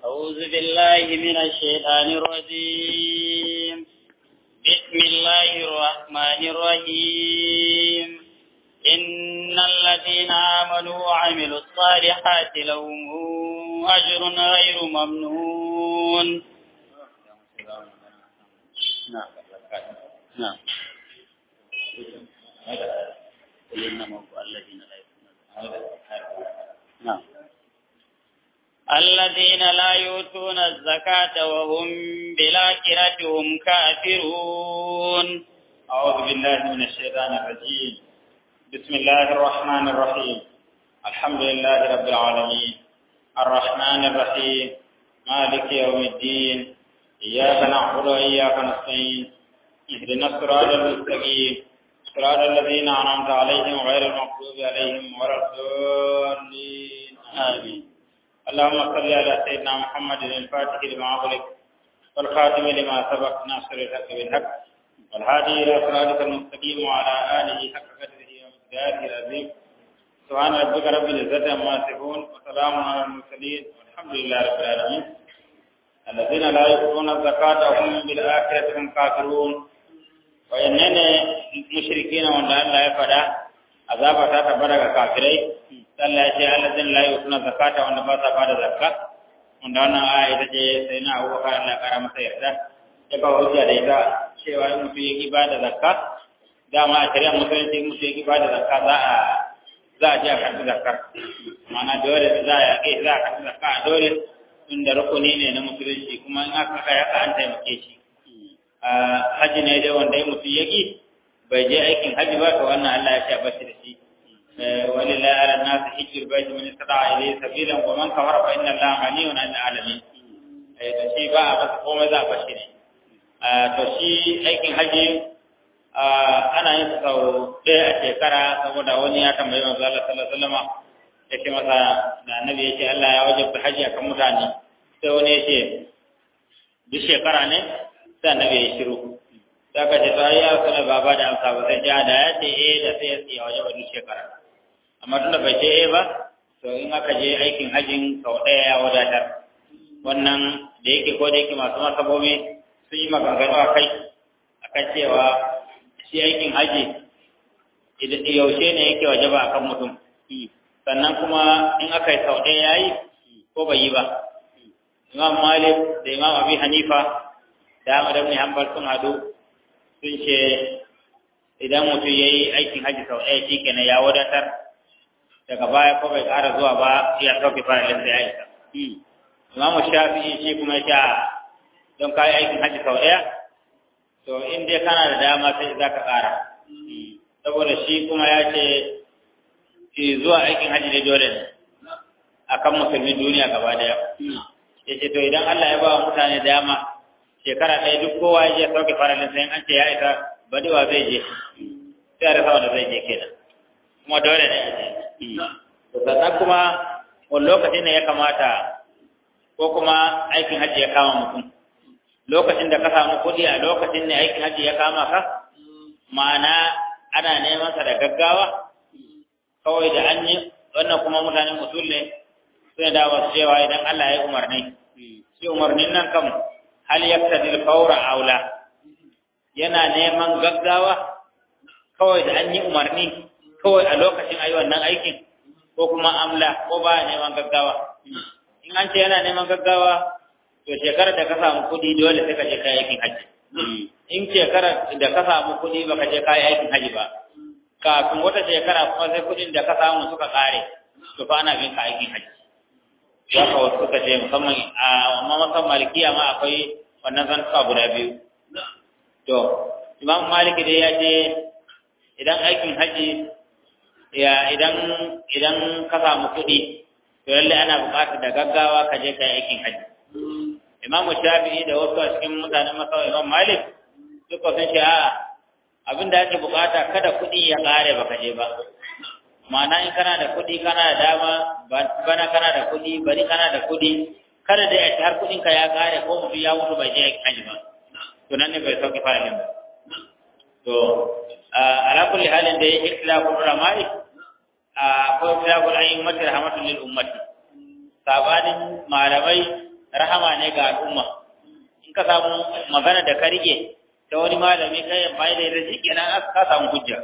أعوذ بالله من الشيطان الرجيم بسم الله الرحمن الرحيم إن الذين آمنوا وعملوا الصالحات لهم أجر غير ممنون نعم نعم الذين لا نعم الذين لا يؤتون الزكاة وهم بالآخرة هم كافرون أعوذ بالله من الشيطان الرجيم بسم الله الرحمن الرحيم الحمد لله رب العالمين الرحمن الرحيم مالك يوم الدين إياك نعبد وإياك نستعين اهدنا الصراط المستقيم صراط الذين أنعمت عليهم غير المغضوب عليهم ولا الضالين آمين اللهم صل على سيدنا محمد الفاتح لما أغلق والخاتم لما سبق ناصر الحق بالحق والهادي إلى صراطك المستقيم وعلى آله حق قدره ومقداره العظيم سبحان ربك رب العزة عما يصفون وسلام على المرسلين والحمد لله رب العالمين الذين لا يؤتون الزكاة وهم بالآخرة هم كافرون وإننا مشركين وأن الله يفدى عذاب تتبرك كافرين Allah ya ce alladin la yutuna zakata wanda ba sa bada zakka wanda wannan aya ita ce sai na Abu Bakar Allah kara masa yarda ya ba hujja da ita cewa in mutum yake bada zakka dama a shari'a musulunci in mutum yake bada zakka za a za a je a karɓi zakkar ma'ana dole za a yaƙe za a karɓi zakka a dole tunda rukuni ne na musulunci kuma in aka kai haka an taimake shi haji ne dai wanda ya mutum yake bai je aikin haji ba to wannan Allah ya ce a bashi da shi ولله على الناس حج البيت من استطاع إليه سبيلا ومن كفر فإن الله غني عن العالمين to shi ba a masa komai za a bashi ne to shi aikin haji ana yin sau ɗaya a shekara saboda wani ya tambayi manzo Allah sallallahu alaihi wasallam ya ce masa da annabi ya ce Allah ya wajabta haji akan mutane sai wani ya ce duk shekara ne sai annabi ya shiru sai ka ce to ai ya sanar baba da amsa ba sai ja da ya ce eh da sai ya tsaya wajaba duk shekara amma tunda bai ce ba to in aka je aikin hajjin sau ɗaya ya wadatar wannan da yake ko da yake masu masabobi sun yi maganganu a kai a kan cewa shi aikin hajji yaushe ne yake wajaba a kan mutum sannan kuma in aka yi sau ɗaya ya yi ko bai yi ba imam malik da imam abi hanifa da ahmad ibn hanbal sun hadu sun ce idan mutum ya yi aikin hajji sau ɗaya shi kenan ya wadatar daga baya ko bai ƙara zuwa ba ya sauke faralin da ya isa. Imamu Shafi'i shi kuma sha don ka yi aikin hajji sau ɗaya, to in dai kana da dama sai za ka ƙara. Saboda shi kuma ya ce zuwa aikin hajji dai dole ne a kan musulmin duniya gaba ɗaya. Ya ce to idan Allah ya ba wa mutane dama shekara ɗaya duk kowa ya je sauke faralin sai an ce ya isa badewa zai je sai a rasa wanda zai je kenan. Kuma dole ne a je. sannan kuma wani lokaci ne ya kamata ko kuma aikin hajji ya kama mutum lokacin da ka samu kuɗi a lokacin ne aikin hajji ya kama ka ma'ana ana neman sa da gaggawa kawai da an yi wannan kuma mutanen usul ne suna da wasu cewa idan Allah ya yi umarni shi umarnin nan kam hal yaktadil fawra aula yana neman gaggawa kawai da an yi umarni kawai a lokacin ayi wannan aikin ko kuma amla ko ba neman gaggawa in an ce yana neman gaggawa to shekarar da ka samu kuɗi dole sai ka je kai aikin haji in shekarar da ka samu kuɗi ba ka je kai aikin haji ba kafin wata shekara kuma sai kuɗin da ka samu suka ƙare to fa ana bin ka aikin haji ya ka wasu suka ce musamman a amma masan malikiya ma akwai wannan zantuka guda biyu to imam maliki dai ya ce idan aikin haji ya idan idan ka samu kuɗi to lalle ana buƙatar da gaggawa ka je kai aikin haji Imam Shafi'i da wasu a cikin mutanen Masau Imam Malik duka sun ce a abin da ake buƙata kada kuɗi ya ƙare baka je ba ma'ana in kana da kuɗi kana da dama bana kana da kuɗi bari kana da kuɗi kada da ya ci har kuɗinka ya ƙare ko mutum ya mutu bai je aikin haji ba to nan ne bai sauki faralin ba to ala kulli halin da ya ikhtilafu ulama'i akwai ikhtilafu al-a'immati rahmatun lil ummati sabanin malamai rahama ne ga al'umma in ka samu magana da ka rike ta wani malami kai amfani da ita shi kenan ka samu hujja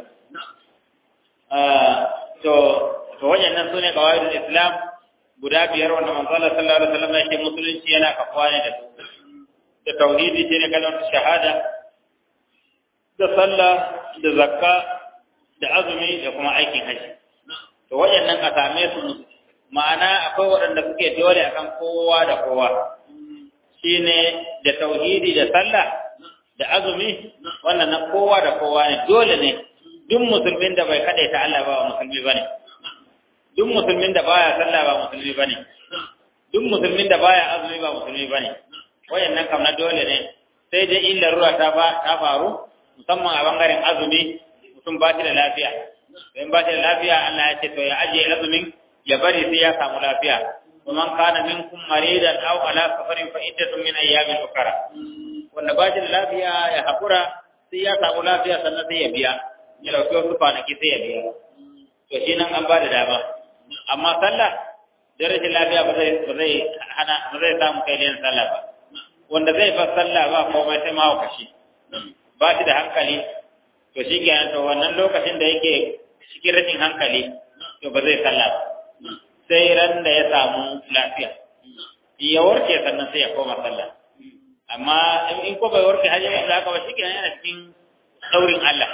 to to wayannan sune qawaidul islam guda biyar wanda manzo Allah sallallahu alaihi wasallam yake musulunci yana kafuwa ne da su da tauhidi shine kalmar shahada da sallah da zakka da azumi da kuma aikin haji to wayannan a same su ma'ana akwai waɗanda suke dole akan kowa da kowa shine da tauhidi da sallah da azumi wannan na kowa da kowa ne dole ne duk musulmin da bai kadaita Allah ba musulmi bane duk musulmin da baya sallah ba musulmi bane duk musulmin da baya azumi ba musulmi bane wayannan kam na dole ne sai dai illa ruwa ta ba ta faru musamman a bangaren azumi mutum ba shi da lafiya in ba shi da lafiya Allah ya ce to ya ajiye azumin ya bari sai ya samu lafiya ومن كان منكم مريضا او على سفر فعدة من ايام اخرى wanda ba shi da lafiya ya haƙura sai ya samu lafiya sannan sai ya biya ya dauki wasu kwanaki sai ya biya to shi nan an ba da dama amma sallah da rashin lafiya ba zai ba zai hana ba zai samu kai yin sallah ba wanda zai fa sallah ba komai sai ma kashi ba shi da hankali to shi kenan to wannan lokacin da yake cikin rashin hankali to ba zai sallah ba sai ran da ya samu lafiya ya warke sannan sai ya koma sallah amma in ko bai warke hajji ba haka ba shikenan yana cikin daurin Allah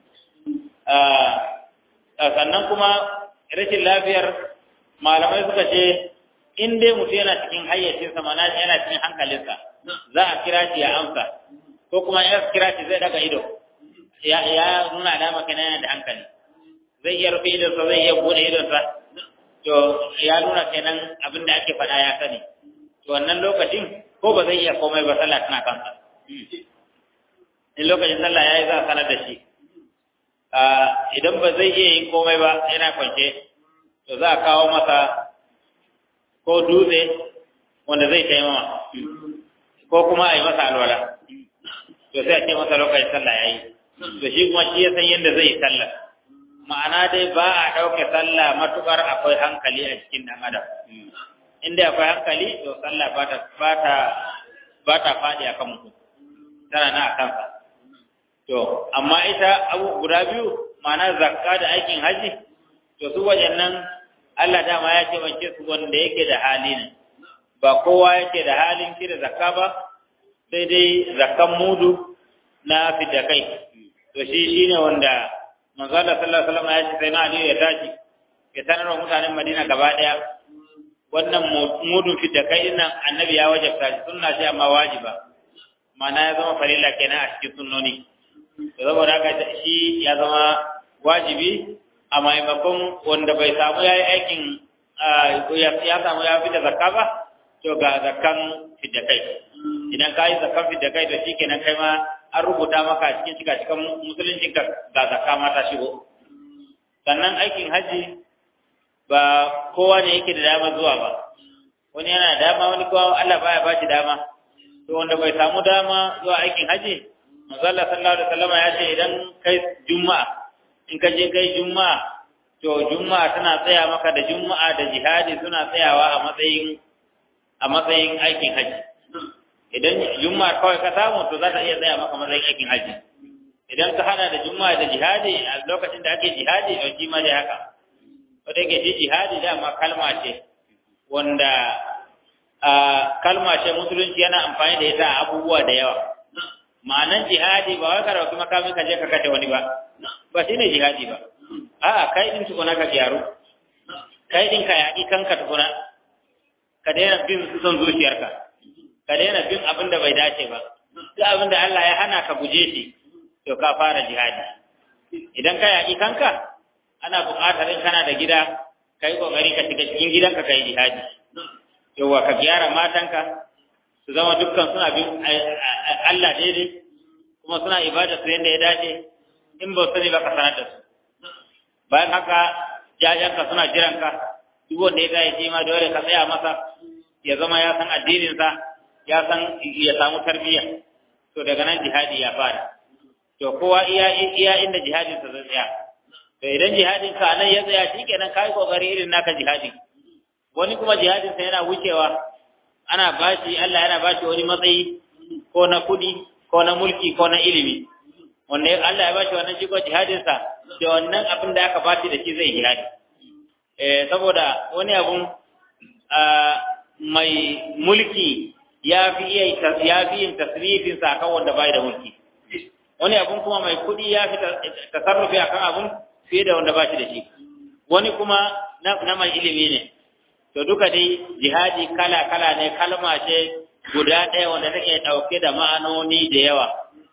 sannan kuma rashin lafiyar malamai suka ce in dai mutum yana cikin hayyacinsa mana yana cikin hankalinsa za a kira shi ya amsa ko kuma ya kira shi zai daga ido ya nuna alama kenan yana da hankali zai iya rufe idonsa zai iya bude idonsa to ya nuna kenan abin da ake faɗa ya sani to wannan lokacin ko ba zai iya komai ba sallah tana kansa in lokacin sallah yayi za a sanar da shi idan ba zai iya yin komai ba yana kwance to za a kawo masa ko dutse wanda zai taimama ko kuma a yi masa alwala to sai a ce masa lokacin sallah yayi to shi kuma shi ya san yadda zai yi sallah ma'ana dai ba a ɗauke sallah matuƙar akwai hankali a cikin ɗan adam inda akwai hankali to sallah ba ta ba ta ba ta faɗi akan mutum tana na a kansa to amma ita abu guda biyu ma'ana zakka da aikin haji to su wajennan Allah dama ya ce wance su wanda yake da hali ne ba kowa yake da halin kira zakka ba sai dai zakkan mudu na fidakai to shi shine wanda manzo Allah sallallahu alaihi wasallam ya ce sai na Ali ya tashi ya sanar wa mutanen Madina gaba daya wannan mudun fidakai nan annabi ya wajabta shi sunna ce amma wajiba ma'ana ya zama farilla kenan a cikin sunnoni to saboda haka shi ya zama wajibi a maimakon wanda bai samu ya yi aikin ya samu ya fita zakka ba to ga zakkan fidakai idan ka yi zakkan fidakai to shi kenan kai ma an rubuta maka cikin cika cikin musulunci ka ga zakka ma ta shigo sannan aikin haji ba kowa ne yake da dama zuwa ba wani yana da dama wani kuma Allah baya ba shi dama to wanda bai samu dama zuwa aikin haji manzo Allah sallallahu alaihi wasallam ya ce idan kai juma'a in ka je kai juma'a to juma'a tana tsaya maka da juma'a da jihadi suna tsayawa a matsayin a matsayin aikin haji idan juma'a kawai ka samu to za ta iya tsaya maka matsayin aikin haji idan ka hada da juma'a da jihadi a lokacin da ake jihadi to shi ma dai haka wanda yake shi jihadi dama kalma ce wanda kalma ce musulunci yana amfani da ita a abubuwa da yawa ma'anan jihadi ba wai ka dauki makamin ka je ka kashe wani ba ba shine jihadi ba a'a kai din tukuna ka gyaru kai din ka yaƙi kanka tukuna ka daina bin son zuciyarka ka daina bin abin da bai dace ba duk abin da Allah ya hana ka guje shi to ka fara jihadi idan ka yaƙi kanka ana buƙatar in kana da gida ka yi ƙoƙari ka shiga cikin gidanka ka yi jihadi yauwa ka gyara matanka su zama dukkan suna bin Allah daidai kuma suna ibada su yadda ya dace in ba sani ba ka sanar da su bayan haka jajanka suna jiranka duk wanda ya gaya shi ma dole ka tsaya masa ya zama ya san addininsa ya san ya samu tarbiyya to daga nan jihadi ya fara to kowa iya iya inda jihadinsa zai tsaya to idan jihadin ka nan ya tsaya shikenan kai kokari irin naka jihadin wani kuma jihadinsa yana wucewa ana bashi Allah yana bashi wani matsayi ko na kudi ko na mulki ko na ilimi wanda Allah ya bashi wannan shigo jihadin sa da wannan abin da aka bashi da shi zai jihadi eh saboda wani abun mai mulki ya fi iya ya fi yin tasrifin sa kan wanda bai da mulki wani abun kuma mai kudi ya fi tasarrufi akan abun fiye da wanda bashi da shi wani kuma na mai ilimi ne to duka dai jihadi kala-kala ne kalma ce guda ɗaya wanda take ɗauke da ma'anoni da yawa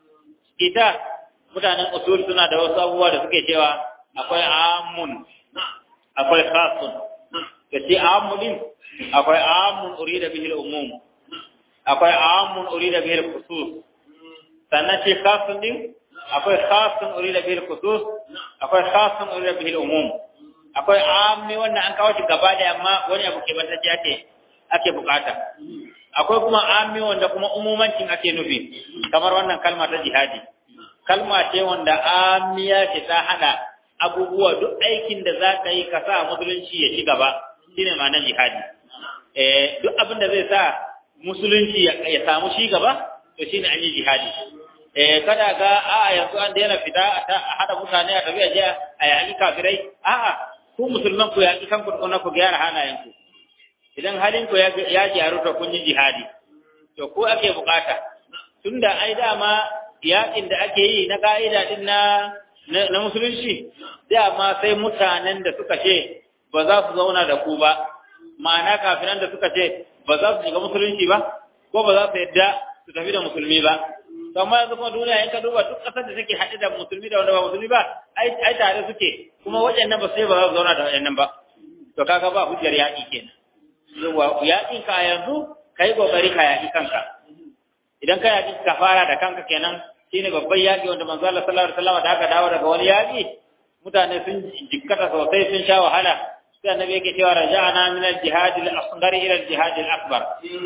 ita mutanen usul suna da wasu abubuwa da suke cewa akwai amun akwai khasun da ce amulin akwai amun urida bihil umum akwai amun urida bihil khusus sannan ce khasun din akwai khasun urida bihil khusus akwai khasun urida bihil umum akwai ammi wanda an kawo shi gaba da amma wani abu ke bantacce ake ake bukata akwai kuma ammi wanda kuma umumancin ake nufi kamar wannan kalma ta jihadi kalma ce wanda amiya ce ta hada abubuwa duk aikin da za ka yi ka sa musulunci ya ci gaba shine ma'anar jihadi eh duk abin da zai sa musulunci ya samu shi gaba to shine an yi jihadi eh kada ga a yanzu an daina fita a hada mutane a tafiya je a yaƙi kafirai a'a ku musulman ku yaƙi kanku tukuna ku gyara halayenku idan halin ku ya gyaru to kun yi jihadi to ko ake bukata tunda ai dama yaƙin da ake yi na ka'ida din na na musulunci dama sai mutanen da suka ce ba za su zauna da ku ba ma'ana kafiran da suka ce ba za su shiga musulunci ba ko ba za su yadda su tafi da musulmi ba to amma yanzu kuma duniya in ka duba duk ƙasar da take haɗe da musulmi da wanda ba musulmi ba ai ai tare suke kuma waɗannan ba sai ba za su zauna da waɗannan ba to kaga ba hujjar yaƙi kenan yawa yaƙin ka yanzu kai kokari ka yaƙi kanka idan ka yaƙi ka fara da kanka kenan shine babban yaƙi wanda manzo Allah sallallahu alaihi wasallam da aka dawo daga wani yaƙi mutane sun jikkata sosai sun sha wahala sai annabi yake cewa raja'ana min al-jihad al-asghar ila al-jihad al-akbar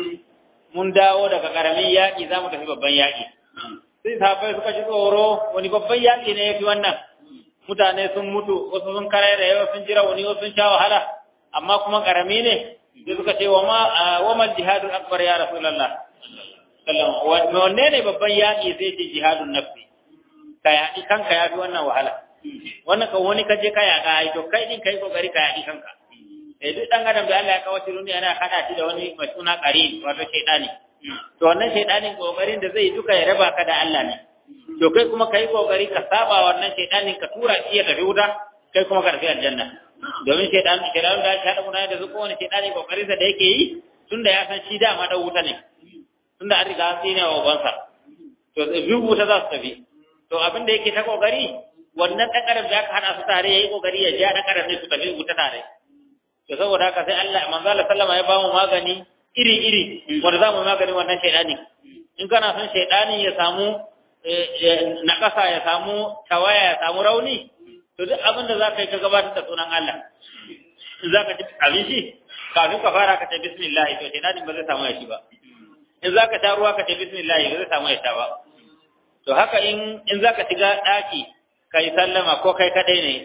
mun dawo daga karamin yaƙi zamu tafi babban yaƙi sai sahabbai suka ji tsoro wani babban yaƙi ne yafi wannan mutane sun mutu wasu sun kare da yawa sun jira wani wasu sun sha wahala amma kuma karami ne sai suka ce wa ma wa mal jihadul akbar ya rasulullah sallallahu alaihi wanne ne babban yaƙi sai ce jihadun nafsi ka yaƙi kanka ya fi wannan wahala wannan kan wani kaje ka yaƙa ai to kai din kai kokari ka yaƙi kanka eh duk dan adam da Allah ya kawo shi duniya yana hada shi da wani mai suna qarin wato shaytani to wannan shaytanin kokarin da zai duka ya raba ka da Allah ne to kai kuma kai kokari ka saba wannan shaytanin ka tura shi ya tafi wuta kai kuma ka tafi aljanna domin shaytan shaytan da ya hada mutane da su ko wani shaytani kokarin sa da yake yi tunda ya san shi dama da wuta ne tunda an riga an tsine wa ubansa to duk wuta za su tafi to abin da yake ta kokari wannan dan adam da aka hada su tare yayi kokari ya ja dan adam ne su tafi wuta tare to saboda haka sai Allah manzo Allah sallama ya ba mu magani iri iri wanda za mu magani wannan shaydani in kana son shaydani ya samu na kasa ya samu tawaya ya samu rauni to duk abin da zaka yi ka gabatar da sunan Allah in zaka ci abinci kafin ka fara ka ce bismillah to shaydani ba zai samu ya shi ba in zaka sha ruwa ka ce bismillah ba zai samu ya sha ba to haka in in zaka shiga daki kai sallama ko kai kadai ne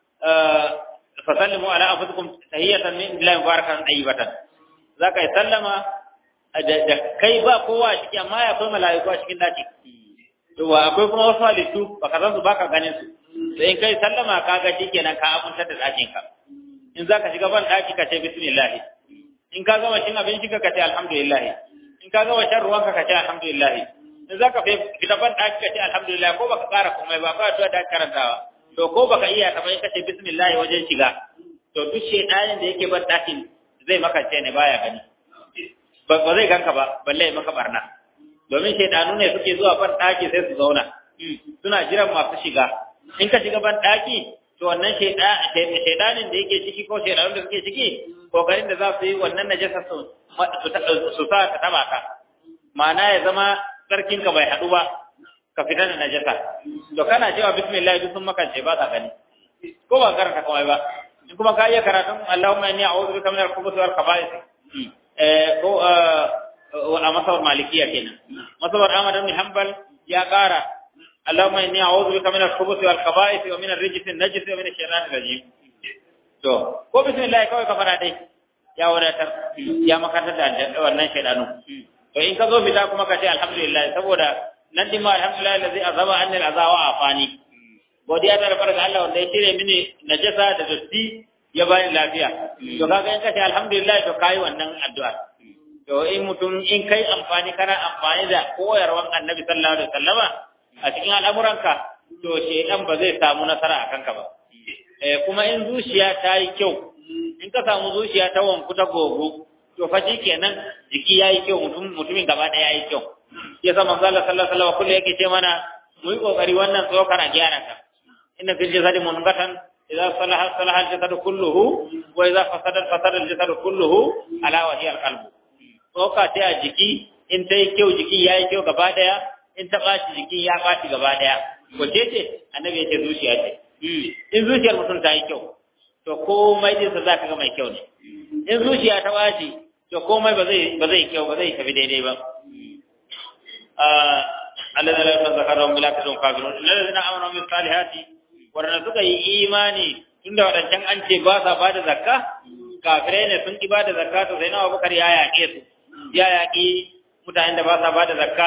fa sallimu ala anfusikum tahiyatan min billahi mubarakan tayyibatan zaka yi sallama da kai ba kowa a ciki amma ya akwai mala'iku a cikin daki to akwai kuma wasu halittu baka san su baka ganin su sai in kai sallama ka ga shikenan ka abuntar da dakin ka in zaka shiga ban daki ka ce bismillah in ka gama cin abinci ka ce alhamdulillah in ka gama shan ruwanka ka ce alhamdulillah in zaka fita ban daki ka ce alhamdulillah ko baka kara komai ba ba to da karantawa to ko baka iya ka bai kace bismillah wajen shiga to duk shedanin da yake ban dakin zai maka ce ne baya gani ba ba zai ganka ba balle ya maka barna domin shedanu ne suke zuwa ban daki sai su zauna suna jiran masu shiga in ka shiga ban daki to wannan shedanin da yake ciki ko shedanun da suke ciki kokarin da za su yi wannan najasa su su sa ka taba ka ma'ana ya zama sarkinka bai haɗu ba ka fita da najasa to kana cewa bismillah duk sun makance ba ka gani ko ba karanta kawai ba in kuma ka iya karatun Allahumma inni a'udhu bika min al-khubuthi wal khaba'ith eh ko a masawar malikiya kenan masawar Ahmad ibn Hanbal ya kara Allahumma inni a'udhu bika min al-khubuthi wal khaba'ith wa min ar-rijsi an-najisi wa min ash-shaytanir rajim to ko bismillah kawai ka fara dai ya wadatar ya makatar da wannan shaidanu to in ka zo fita kuma ka ce alhamdulillah saboda nan din ma alhamdulillah allazi azaba anni alazawa afani godiya ta farka Allah wanda ya cire mini najasa da datti ya bani lafiya to kaga in ka ce alhamdulillah to kai wannan addu'a to in mutum in kai amfani kana amfani da koyarwan annabi sallallahu alaihi wasallama a cikin al'amuranka to shedan ba zai samu nasara a kanka ba eh kuma in zuciya ta yi kyau in ka samu zuciya ta wanku ta gogo to fa kenan jiki yayi kyau mutum mutumin gaba daya yayi kyau yasa manzo Allah sallallahu alaihi wasallam kullu yake ce mana mu yi kokari wannan tsokar a gyara ta inna fil jasadi munqatan idza salaha salaha al jasadu kulluhu wa idza fasada fasada al jasadu kulluhu ala wa hiya al qalbu tsoka ta a jiki in ta yi kyau jiki yayi kyau gaba daya in ta ɓaci jiki ya ɓaci gaba daya wace ce annabi ya ce zuciya ce in zuciyar mutum ta yi kyau to komai dinsa za ka ga mai kyau ne in zuciya ta ɓaci to komai ba zai ba zai kyau ba zai tafi daidai ba Allah da lafiya zakarar bila ta don kafirun inna da zina amana min salihati wanda suka yi imani tunda wadancan an ce ba sa bada zakka kafirai ne sun ki bada zakka to sai na Abubakar ya yaƙe su ya yaƙi mutanen da ba sa bada zakka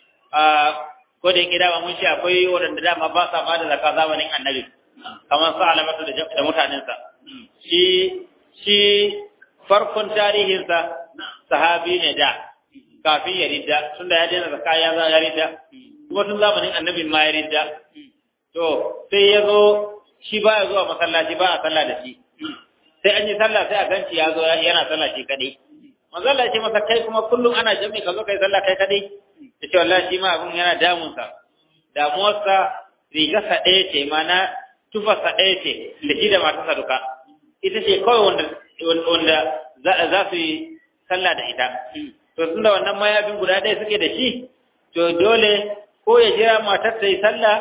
ko da yake dama mun shi akwai waɗanda dama ba sa bada zakka zamanin annabi kamar su alamatu da mutanensa shi shi farkon tarihinsa sahabi ne da kafin ya ridda tunda ya daina zakka ya za ya ridda kuma tun zamanin annabin ma ya ridda to sai ya zo shi ba ya zuwa masallaci ba a sallah da shi sai an yi sallah sai a ganci ya zo yana sallah shi kadai manzo Allah ya ce masa kai kuma kullum ana jami'i ka zo kai sallah kai kadai ya ce wallahi shi ma abun yana damunsa damuwarsa rigarsa ɗaya ce mana tufarsa ɗaya ce da shi da matarsa duka ita ce kawai wanda wanda za su yi sallah da ita to tun da wannan mayafin guda ɗaya suke da shi to dole ko ya jira matar ta yi sallah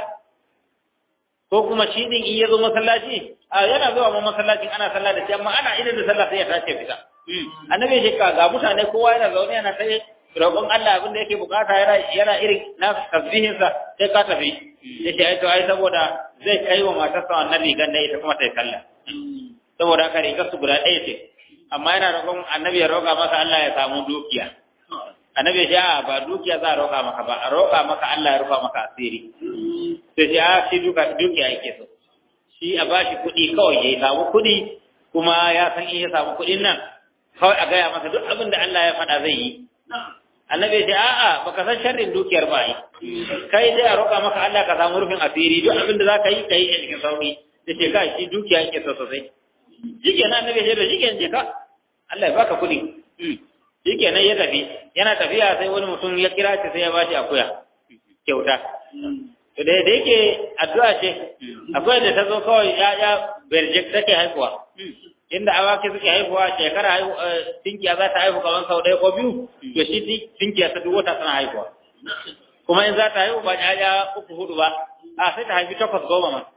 ko kuma shi din in ya zo masallaci a yana zuwa ma masallacin ana sallah da shi amma ana idan da sallah sai ya tashi fita annabi ya ce ga mutane kowa yana zaune yana sai roƙon Allah abin da yake bukata yana yana irin na tasbihin sa sai ka tafi yace ai to ai saboda zai kai wa matarsa wannan rigan da ita kuma ta yi sallah saboda haka rigar su guda ɗaya ce amma yana roƙon annabi ya roƙa masa Allah ya samu dukiya annabi ya ce a ba dukiya za a roƙa maka ba a roƙa maka Allah ya rufa maka asiri sai ce a shi duka dukiya yake so shi a bashi kuɗi kawai ya samu kuɗi kuma ya san in ya samu kuɗin nan kawai a gaya masa duk abin da Allah ya faɗa zai yi annabi ya ce a'a baka san sharrin dukiyar ba yi kai dai a roƙa maka Allah ka samu rufin asiri duk abin da za ka yi ka yi a cikin sauƙi da ce kai shi dukiya yake so sosai shikenan annabi ya ce da shikenan je ka Allah ya baka kuɗi shikenan ya tafi yana tafiya sai wani mutum ya kira shi sai ya bashi akuya kyauta to da da yake addu'a ce akwai da ta zo kawai ya ya berjek take haihuwa inda awaki suke haihuwa shekara haihu tinkiya za ta haihu kamar sau ɗaya ko biyu to shi tinkiya ta duk wata tana haihuwa kuma in za ta haihu ba ya uku hudu ba a sai ta haifi takwas goma ma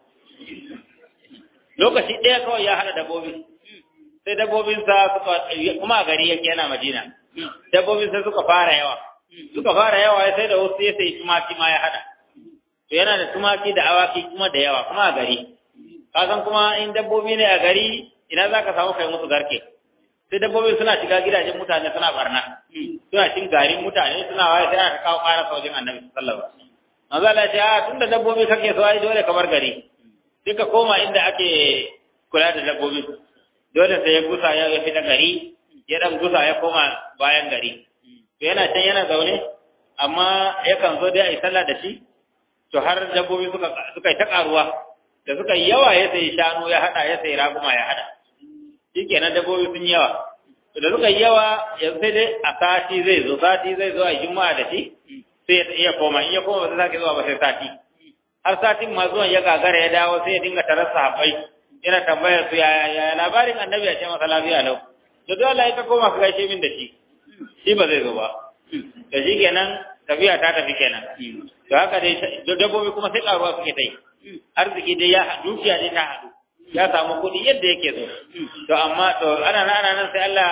lokaci ɗaya kawai ya haɗa dabbobi sai dabbobinsa suka kuma a gari yake yana madina dabbobin sai suka fara yawa suka fara yawa sai da wasu ya sai tumaki ma ya haɗa to yana da tumaki da awaki kuma da yawa kuma a gari kasan kuma in dabbobi ne a gari ina za ka samu kai musu garke sai dabbobin suna shiga gidajen mutane suna barna suna cin garin mutane suna waye sai aka kawo ƙara saujin annabi sallallahu alaihi wasallam manzo Allah ya ce a tunda dabbobi kake so ai dole ka bar gari sai ka koma inda ake kula da dabbobi dole sai ya gusa ya fita gari ya dan gusa ya koma bayan gari to yana can yana zaune amma yakan zo dai a yi sallah da shi to har dabbobi suka suka yi ta karuwa da suka yi yawa ya sai shanu ya hada ya sai raguma ya hada shikenan dabbobi sun yawa to da suka yi yawa yanzu sai dai a sati zai zo sati zai zo a juma'a da shi sai ya iya koma in ya koma ba zai sake zuwa ba sai sati har satin ma zuwan ya gagara ya dawo sai ya dinga tarar sahabbai yana tambayar su ya labarin annabi ya ce masa lafiya lau da dole Allah ya ka koma ka gaishe min da shi shi ba zai zo ba da shi kenan tafiya ta tafi kenan to haka dai dabbobi kuma sai karuwa suke ta yi arziki dai ya dukiya dai ta haɗu ya samu kuɗi yadda yake so to amma to ana nan ana nan sai Allah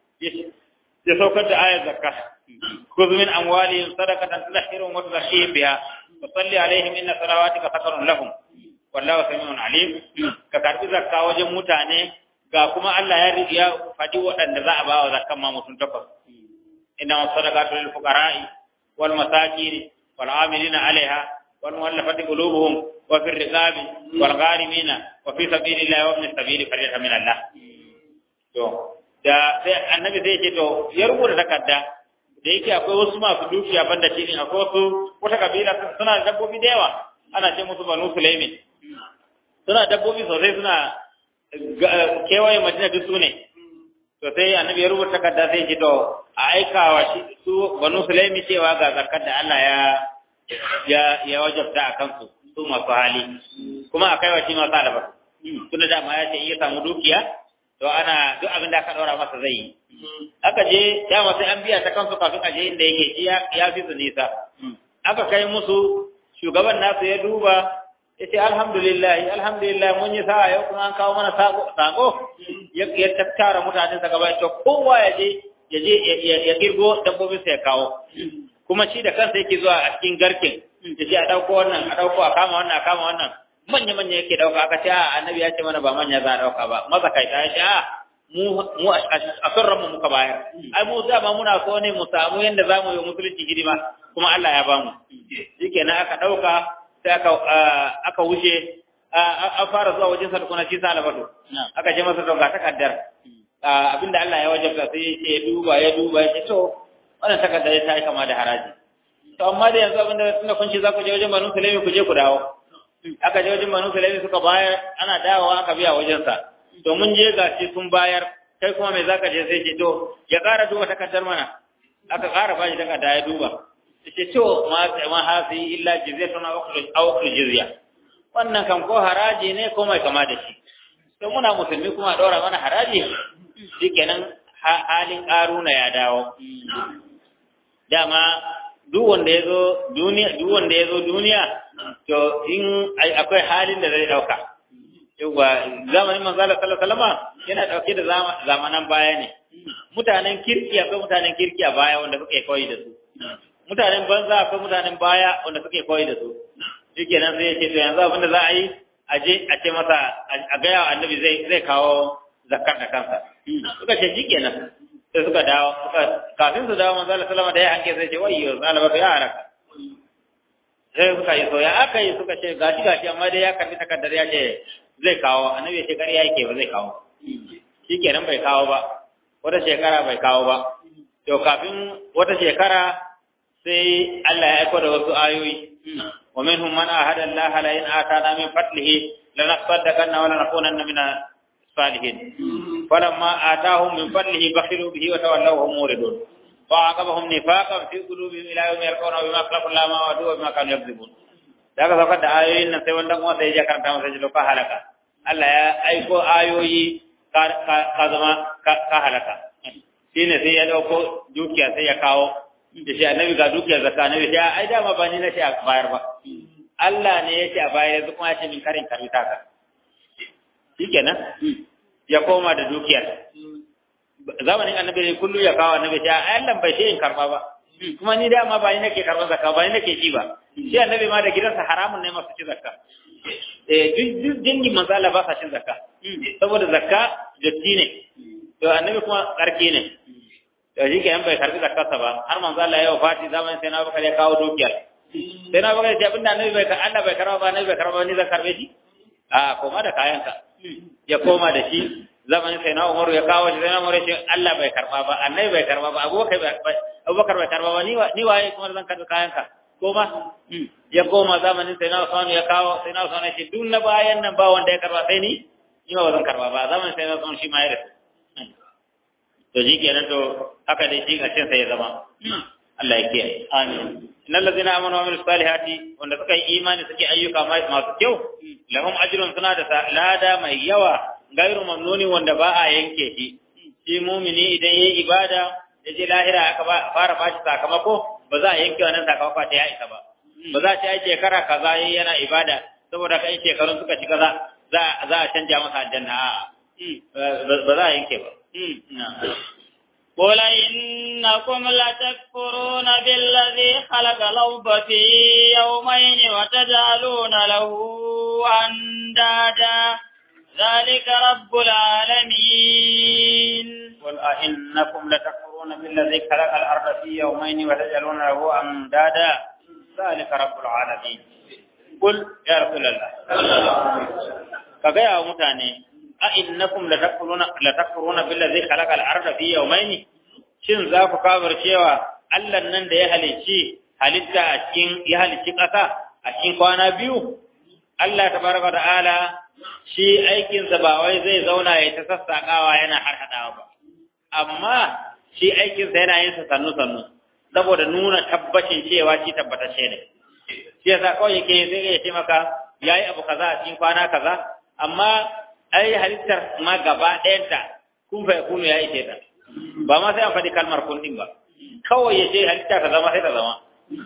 ya saukar da ayar zakka khudh min amwalihim sadaqatan tudahhiruhum wa tuzakkihim biha wa salli alaihim inna salawatika sakarun lahum wallahu samiun alim ka karbi zakka wajen mutane ga kuma Allah ya ya faɗi waɗanda za a ba wa zakkan ma mutum takwas inna masadaqatu lil fuqara'i wal masakin wal amilina 'alayha wal mu'allafati qulubuhum wa fir riqabi wal gharimina wa fi sabilillahi wa ibn sabili fariyatan min Allah to da sai annabi zai ce to ya rubuta takarda da yake akwai wasu masu dukiya banda shi ne akwai wasu wata kabila suna da dabbobi da yawa ana ce musu banu sulaimin suna dabbobi sosai suna kewaye madina duk su ne to sai annabi ya rubuta takarda sai ce to a aikawa shi su banu sulaimi cewa ga zakar da Allah ya ya ya wajabta a kansu su masu hali kuma a kaiwa shi masu alaba tunda dama ya ce iya samu dukiya to ana duk abin da aka ɗora masa zai yi aka je dama sai an biya ta kansu kafin a je inda yake shi ya fi su nisa aka kai musu shugaban nasu ya duba ya ce alhamdulillah alhamdulillah mun yi sa'a yau kuma an kawo mana sako ya tattara mutanen sa gaba to kowa ya je ya je ya girgo dabbobin sa ya kawo kuma shi da kansa yake zuwa a cikin garkin ya ce a dauko wannan a dauko a kama wannan a kama wannan manya manya yake dauka aka ce a annabi ya ce mana ba manya za a dauka ba maza kai ta ce a mu mu a sarran mu muka bayar ai mu dama muna so ne mu samu yanda zamu yi musulunci hidima kuma Allah ya bamu shikenan aka dauka sai aka aka wuce an fara zuwa wajen sa tukuna shi salabatu aka je masa dauka takaddar abinda Allah ya wajabta sai ya duba ya duba ya ce to wannan takaddar ta yi kama da haraji to amma da yanzu abinda tunda kun ce za ku je wajen Banu Sulaimi ku je ku dawo aka je wajen Banu Sulaimi suka bayar ana dawowa aka biya wajen sa to mun je ga shi sun bayar kai kuma me zaka je sai ce to ya ƙara duba takaddar mana aka ƙara bashi takarda ya duba ce to ma ma hasi illa jizyatun aw aw jizya wannan kam ko haraji ne ko mai kama da shi to muna musulmi kuma daura mana haraji shikenan halin karuna ya dawo dama duk wanda yazo duniya duk wanda yazo duniya to in akwai halin da zai dauka yawa zamanin manzo Allah sallallahu alaihi wasallam yana dauke da zamanan baya ne mutanen kirki akwai mutanen kirki a baya wanda suka koyi da su mutanen banza akwai mutanen baya wanda suke koyi da su shike nan sai ya ce to yanzu abin da za a yi a je a ce masa a gaya wa annabi zai zai kawo zakar da kansa suka ce shike nan sai suka dawo suka kafin su dawo manzo Allah sallama da ya hanke sai ce wayyo zalaba to ya haraka sai suka yi so ya aka yi suka ce gashi gashi amma dai ya karbi takardar ya ce zai kawo annabi ya ce ƙarya yake ba zai kawo shikenan bai kawo ba wata shekara bai kawo ba to kafin wata shekara sai Allah ya aiko da wasu ayoyi wa minhum man ahada Allah la in atana min fadlihi lanasaddaqanna wa lanakunanna min salihin falamma atahum min fadlihi bakhilu bihi wa tawallaw hum muridun fa aqabahum nifaqan fi qulubihim ila yawmi yalqawna bima khalaqu Allah ma wadu wa bima kanu yakzibun daga saukar da ayoyin nan sai wanda kuma sai ya karanta masa jilo ka halaka Allah ya aiko ayoyi ka zama ka halaka shine sai ya dauko dukiya sai ya kawo da shi annabi ga dukiyar zakka annabi sai ai dama ba ni nace a bayar ba Allah ne yace a bayar yanzu kuma yace min karin karbi taka shikenan ya koma da dukiyar zamanin annabi ne kullu ya kawo annabi sai ai Allah bai ce in karba ba kuma ni dama ba ni nake karban zakka ba ni nake ci ba shi annabi ma da gidansa haramun ne masu ci zakka eh duk dingin manzo Allah ba sa cin zakka saboda zakka datti ne to annabi kuma karke ne to shi kenan bai karbi zakarsa ba har manzo Allah ya wafati zamanin sai na baka ya kawo dukiyar sai na baka ya abinda annabi bai Allah bai karba ba annabi bai karba ni zan karbe shi a koma da kayanka ya koma da shi zamanin sai na Umaru ya kawo shi sai na Umaru ya ce Allah bai karba ba annabi bai karba ba Abubakar bai Abubakar bai karba ba ni ni waye kuma zan karbi kayanka koma ya koma zamanin sai na Usman ya kawo sai na Usman ya ce duk na bayan nan ba wanda ya karba sai ni ni ma ba zan karba ba zamanin sai na Usman shi ma ya rasu to shi kenan to haka dai shi ƙarshen sai ya zama Allah ya kiyaye amin innal ladzina amanu wa amilus salihati wanda suka yi imani suke ayyuka masu kyau lahum ajrun suna da lada mai yawa gairu mamnuni wanda ba a yanke shi shi mumini idan yayi ibada ya je lahira aka fara bashi sakamako ba za a yanke wannan sakamako ta ya isa ba ba za a ce ai shekara kaza yayi yana ibada saboda kai shekarun suka ci kaza za za a canja masa aljanna a'a ba za a yanke ba قل إنكم لتكفرون بالذي خلق الأرض في يومين وتجعلون له أندادا ذلك رب العالمين قل أئنكم لتكفرون بالذي خلق الأرض في يومين وتجعلون له أندادا ذلك رب العالمين قل يا رسول الله كغيا متاني أئنكم لتكفرون لتكفرون بالذي خلق الأرض في يومين shin za ku kafir cewa Allah nan da ya halicci halitta a cikin ya halicci ƙasa a cikin kwana biyu Allah tabaraka ta'ala shi aikinsa ba wai zai zauna ya ta sassaƙawa yana harhaɗawa ba amma shi aikinsa yana yin sa sannu sannu saboda nuna tabbacin cewa shi tabbatacce ne shi yasa kawai yake sai ya ce maka yayi abu kaza a cikin kwana kaza amma ai halittar ma gaba ɗayanta kun fa yakunu ya ishe ta ba ma sai an faɗi kalmar kun din ba kawai ya ce halitta ta zama sai ta zama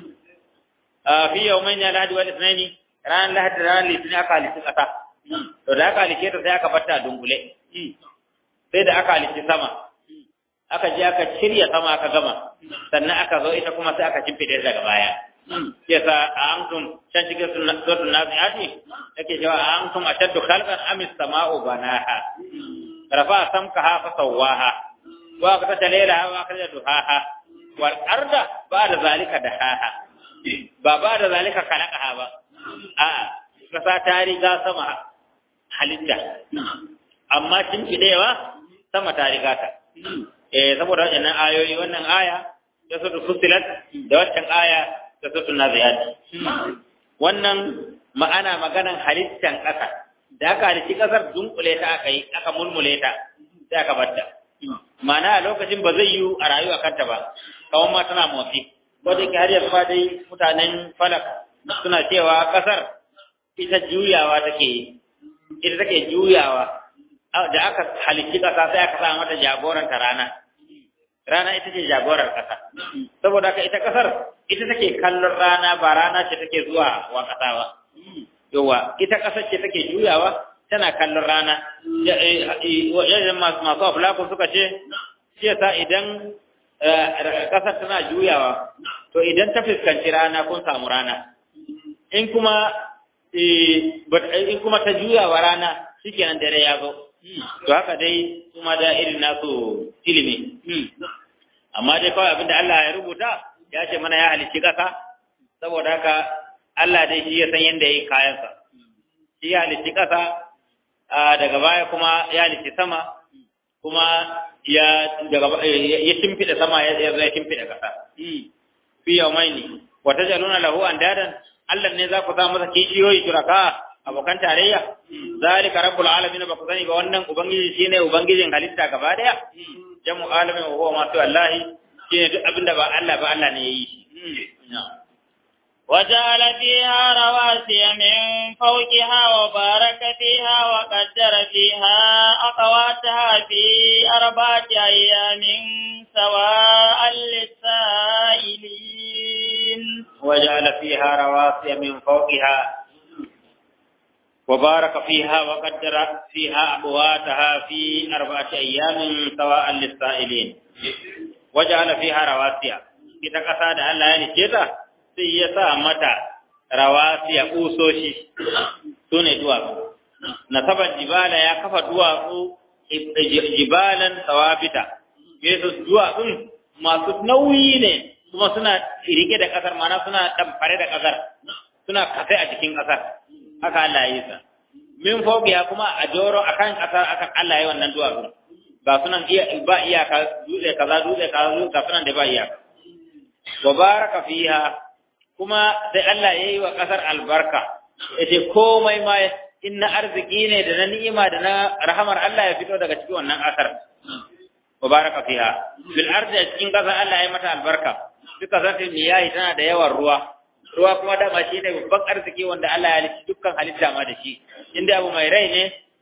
a fi yawmain ya lahadi wal ithnaini ran lahadi ran litinin aka halitta ƙasa to da aka halice ta sai aka batta a dunkule sai da aka halice sama aka je aka shirya sama aka gama sannan aka zo ita kuma sai aka shimfide daga baya yasa a antum can cikin suratul naziati yake cewa a antum ashaddu khalqan am as-sama'u banaha rafa samkaha fa sawaha wa aqta laylaha wa akhraja duhaha wal arda ba'da zalika dahaha ba ba da zalika khalaqaha ba a'a kasa ta riga sama halitta amma fidewa sama ta riga ta eh saboda wannan ayoyi wannan aya da su fusilat da wannan aya da su naziyat wannan ma'ana maganan halittan kasa da aka halitti kasar dunkule ta aka yi aka mulmule ta sai aka batta ma'ana a lokacin ba zai yi a rayuwa kanta ba kawai ma tana motsi ko da har yanzu ma dai mutanen falak suna cewa kasar ita juyawa take ita take juyawa da aka halicci kasa sai aka sa mata jagoranta rana rana ita ce jagorar kasa saboda haka ita kasar ita take kallon rana ba rana ce take zuwa wa kasa ba yawa ita kasar ce take juyawa tana kallon rana yayin masu aflaku suka ce shi yasa idan kasar tana juyawa to idan ta fuskanci rana kun samu rana in kuma in kuma ta juyawa rana shikenan dare ya zo to haka dai kuma da irin nasu ilimi amma dai kawai abinda Allah ya rubuta ya ce mana ya halicci kasa saboda haka Allah dai shi ya san yadda ya yi kayansa shi ya halicci kasa daga baya kuma ya halicci sama kuma ya daga ya shimfida sama ya zo ya shimfida kasa fi yawmaini wa tajaluna lahu andadan Allah ne za ku sa masa kishiyoyi shuraka abokan tarayya zalika rabbul alamin ba ku sani ba wannan ubangiji shine ubangijin halitta gaba daya jamu alamin wa huwa ma su wallahi shine duk abinda ba Allah ba Allah ne yayi shi وجعل فيها رواسي من فوقها وبارك فيها وقدر فيها أقواتها في أربعة أيام سواء للسائلين وجعل فيها رواسي من فوقها وبارك فيها وقدر فيها أقواتها في أربعة أيام سواء للسائلين وجعل فيها رواسي إذا قصد الله يعني كذا sai ya sa mata rawasiya kusoshi su ne duwatsu nasabar jibala ya kafa duwatsu jibalan tsawafita yesus duwatsun masu nauyi ne kuma suna rike da kasar mana suna ɗamfare da kasar suna kafe a cikin kasar haka Allah ya yi sa min ya kuma a joro akan kasar akan Allah ya yi wannan duwatsun ba sunan ba iyaka dutse kaza dutse kaza dutse sunan da ba iyaka wa baraka fiha kuma sai Allah ya yi wa ƙasar albarka ya ce komai ma in na arziki ne da na ni'ima da na rahamar Allah ya fito daga cikin wannan ƙasar mubaraka fiha bil ardi cikin ƙasar Allah ya mata albarka duk ƙasar ta miyahi tana da yawan ruwa ruwa kuma dama shi ne babban arziki wanda Allah ya halitta dukkan halitta ma da shi inda abu mai rai ne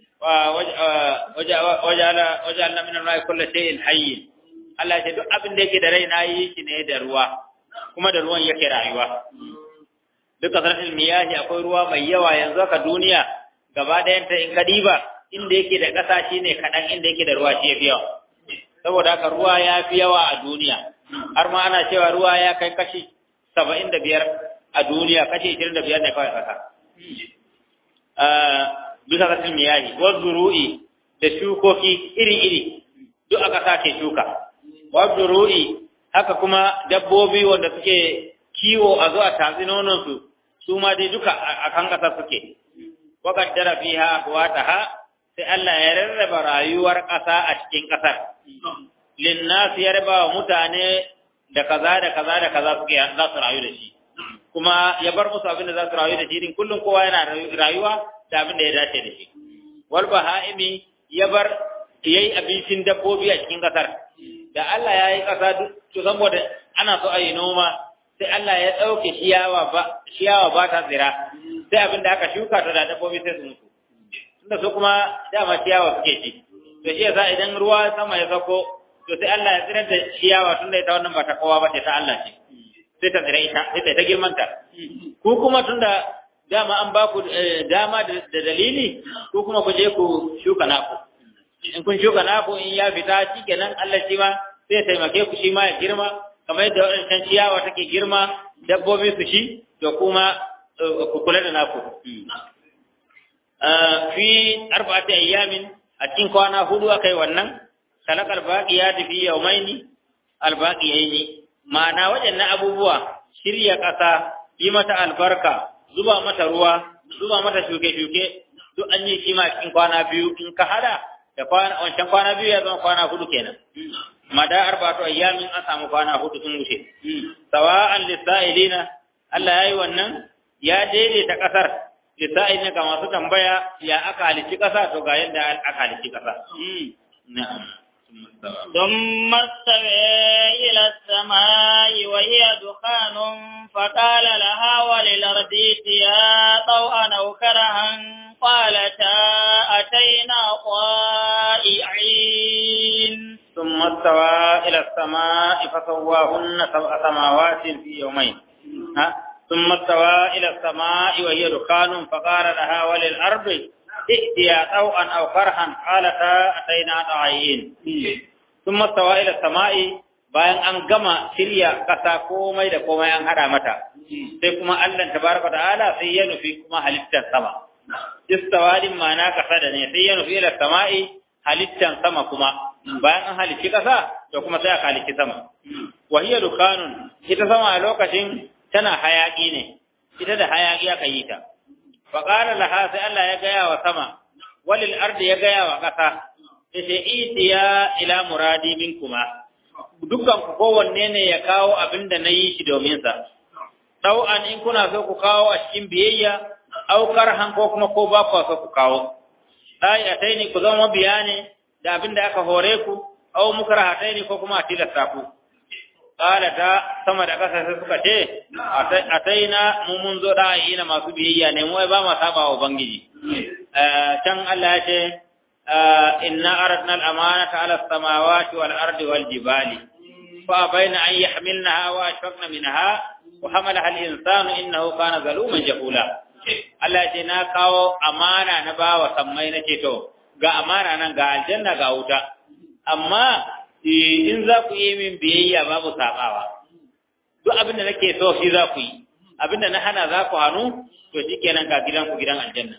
wajalna min al-ma'i kullu shay'in hayy Allah ya ce duk abin da yake da rai na yi shi ne da ruwa kuma da ruwan yake rayuwa duka sarfin miyahi akwai ruwa mai yawa yanzu haka duniya gaba ɗayanta in kadiba inda yake da ƙasa shine kaɗan inda yake da ruwa shi yafi yawa saboda haka ruwa ya fi yawa a duniya har ma ana cewa ruwa ya kai kashi saba'in da biyar a duniya kashi ishirin da biyar ne kawai ƙasa bisa ga miyahi wa zuru'i da shukoki iri-iri duk aka sake shuka wa zuru'i haka kuma dabbobi wanda suke kiwo a zuwa tatsi nononsu su ma dai duka a kan ƙasa suke wa qaddara fiha aqwataha sai Allah ya rarraba rayuwar ƙasa a cikin ƙasar linnas ya raba wa mutane da kaza da kaza da kaza suke za su rayu da shi kuma ya bar musu abin da za su rayu da shi din kullum kowa yana rayuwa da abin da ya dace da shi wal bahaimi ya bar yayi abincin dabbobi a cikin kasar da Allah ya yi kasa to saboda ana so a yi noma sai Allah ya dauke ciyawa ba ciyawa ba ta tsira sai abin da aka shuka to da dabbobi sai su mutu tunda su kuma dama ciyawa suke ci to shi yasa idan ruwa sama ya sako to sai Allah ya tsirar da ciyawa tunda ita wannan ba ta kowa ba ce ta Allah ce sai ta tsira ita sai ta girmanta ku kuma tunda dama an ba ku dama da dalili ko kuma ku je ku shuka naku in kun shuka naku in ya fita shikenan Allah shi ma sai taimake ku shi ma ya girma kamar yadda wadancan ciyawa take girma dabbobi su shi to kuma ku kula da naku fi arba'ati ayyamin a cikin kwana hudu akai wannan kalakal baqiyati fi yawmaini albaqiyaini ma'ana waɗannan abubuwa shirya ƙasa yi mata albarka zuba mata ruwa zuba mata shuke-shuke duk an yi shi ma cikin kwana biyu in ka hada da kwana wancan kwana biyu ya zama kwana hudu kenan mada arba'atu ayyamin an samu kwana hudu sun wuce sawa'an lisa'ilina Allah yayi wannan ya daidaita kasar lisa'ilina ga masu tambaya ya aka halici kasa to ga yadda aka halici kasa na'am ثم استوى إلى السماء وهي دخان فقال لها وللأرض ائتيا طوعا أو كرها قالتا أتينا طائعين ثم استوى إلى السماء فسواهن سبع سماوات في يومين ها؟ ثم استوى إلى السماء وهي دخان فقال لها وللأرض ائتيا طوعا أو كرها قالتا أتينا طائعين ثم استوى إلى السماء bayan an gama shirya ƙasa komai da komai an haɗa mata sai kuma Allah tabaraka ta'ala sai ya nufi kuma halittar sama istawadin ma'ana ƙasa da ne sai ya nufi ila sama'i halittar sama kuma bayan an halicci ƙasa to kuma sai aka halicci sama wa hiya dukanun ita sama a lokacin tana hayaki ne ita da hayaki aka yi ta fa qala laha sai Allah ya gaya wa sama walil ardi ya gaya wa ƙasa yace itiya ila muradi minkuma dukkan ku kowanne ne ya kawo abin da na yi shi domin sa an in kuna so ku kawo a cikin biyayya aukar han ko kuma ko ba ku so ku kawo ai ataini ku zama biya ne da abin da aka hore ku au mukrahataini ko kuma a tilasta ku qala ta sama da kasa sai suka ce ataina mu mun zo da ina masu biyayya ne mu ba ma saba wa ubangiji can Allah ya ce inna aradna al-amanata ala as-samawati wal ardi wal jibali fa bayna an yahmilnaha wa ashfaqna minha wa hamalaha al-insanu innahu kana zaluman jahula Allah ya ce na kawo amana na bawa sammai na ce to ga amana nan ga aljanna ga wuta amma in za ku yi min biyayya babu sabawa duk abin da nake so shi za ku yi abin da na hana za ku hannu to shikenan ga gidan ku gidan aljanna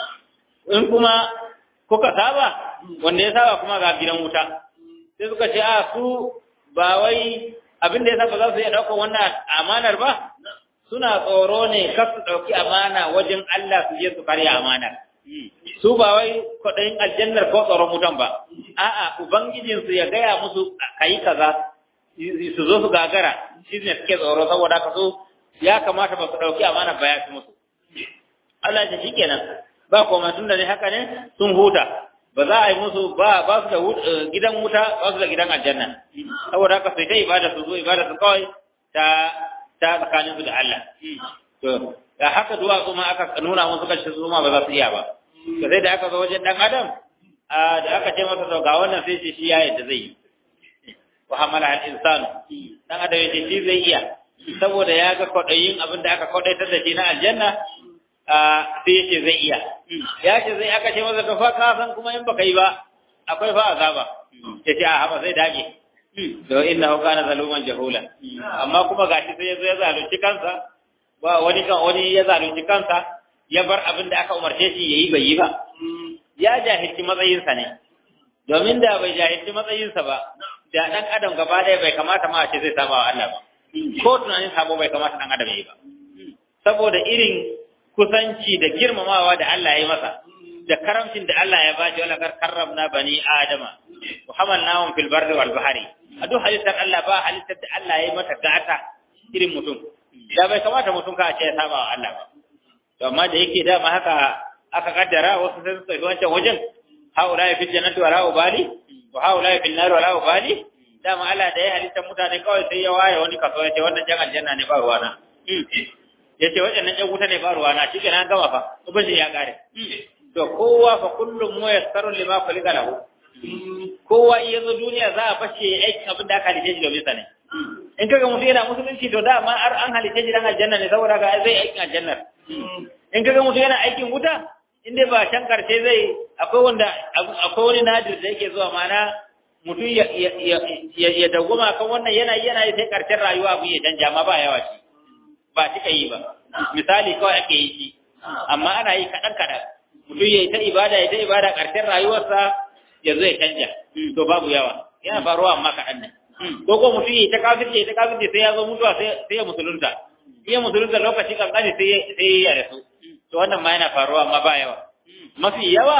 in kuma kuka saba wanda ya saba kuma ga gidan wuta sai suka ce a su ba wai abin da ya saba za su iya ɗaukar wannan amanar ba suna tsoro ne kar su ɗauki amana wajen Allah su je su karya amana su ba wai kwaɗayin aljannar ko tsoron wutan ba a'a ubangijinsu ya gaya musu kayi kaza su zo su gagara shi ne suke tsoro saboda ka so ya kamata ba su ɗauki amana ba ya fi musu Allah ya shi kenan ba koma tun da ne haka ne sun huta ba za a yi musu ba ba su da gidan wuta ba su da gidan aljanna saboda haka sai ta ibada su zo ibada su kawai ta ta tsakanin su da Allah to da haka duwatsu ma aka nuna musu kashi su ma ba za su iya ba to sai da aka zo wajen dan adam da aka ce masa to ga wannan sai ce shi ya yadda zai yi wa hamala al insanu dan adam ya ce shi zai iya saboda ya ga kwadayin abin da aka kwadaitar da shi na aljanna sai yace zai iya ya ce zai aka ce masa to fa ka san kuma in baka yi ba akwai fa azaba yace a haba zai dage to innahu kana zaluman jahula amma kuma gashi sai ya zo ya zalunci kansa ba wani kan wani ya zalunci kansa ya bar abin da aka umarce shi yayi bai yi ba ya jahilci matsayinsa ne domin da bai jahilci matsayinsa ba da dan adam gaba ɗaya bai kamata ma a ce zai saba wa Allah ba ko tunanin sabo bai kamata dan adam ya yi ba saboda irin kusanci da girmamawa da Allah ya yi masa da karamcin da Allah ya ba shi wala karramna bani adama wa hamalnahum fil barri wal bahri a duk halittar Allah ba halittar da Allah ya yi mata gata irin mutum da bai kamata mutum ka ce ya saba wa Allah ba to amma da yake dama haka aka kaddara wasu sai su tafi wancan wajen haula ya fi jannati wa la ubali wa haula ya fi nar wa la ubali dama Allah da ya halitta mutane kawai sai ya waye wani kaso ya ce wannan jan aljanna ne ba ruwana ya ce waɗannan jan wuta ne ba ruwana shi kenan gama fa ubangiji ya kare to kowa fa kullum mu yassaru lima khuliqa lahu kowa iya zo duniya za a fashe aikin abin da aka halice shi domin sa ne in kaga mutum yana musulunci to dama har an halice shi dan aljanna ne saboda ga zai aikin aljannar in kaga mutum yana aikin wuta in dai ba can karshe zai akwai wanda akwai wani nadir da yake zuwa mana mutum ya ya ya dagoma kan wannan yana yana sai karshen rayuwa abu ya canja ma ba yawa shi ba cika yi ba misali kawai ake yi shi amma ana yi kaɗan kaɗan mutum ya yi ta ibada ya ta ibada ƙarshen rayuwarsa ya zo ya canja to babu yawa yana faruwa amma kaɗan ne ko ko mutum ya yi ta kafirce ya ta kafirce sai ya zo mutuwa sai ya musulunta iya musulunta lokaci kankani sai ya rasu to wannan ma yana faruwa amma ba yawa mafi yawa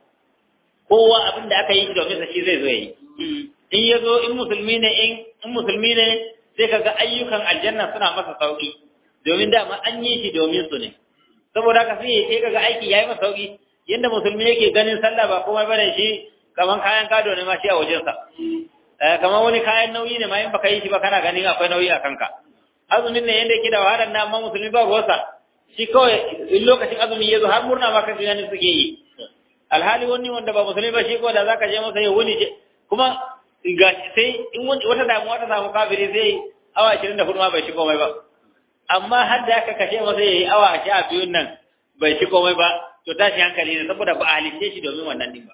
kowa abin da aka yi domin sa shi zai zo ya yi in ya zo in musulmi ne in musulmi ne sai kaga ayyukan aljanna suna masa sauki domin dama an yi shi domin su ne saboda haka sai sai kaga aiki yayi masa sauki yanda musulmi yake ganin sallah ba komai bane shi kaman kayan gado ne ma shi a wajen sa eh kaman wani kayan nauyi ne ma in baka yi shi ba kana ganin akwai nauyi a kanka azumin ne yanda yake da wahalar na amma musulmi ba ruwansa shi kawai in lokacin azumi ya zo har murna ma kan gani suke yi alhali wani wanda ba musulmi ba shi ko da zaka je masa ya wuni kuma ga sai in wata damuwa ta samu kafiri sai awa 24 ma bai shi komai ba amma har da aka kashe masa yayi awa sha biyun nan bai ci komai ba to tashi hankali ne saboda ba a halice shi domin wannan din ba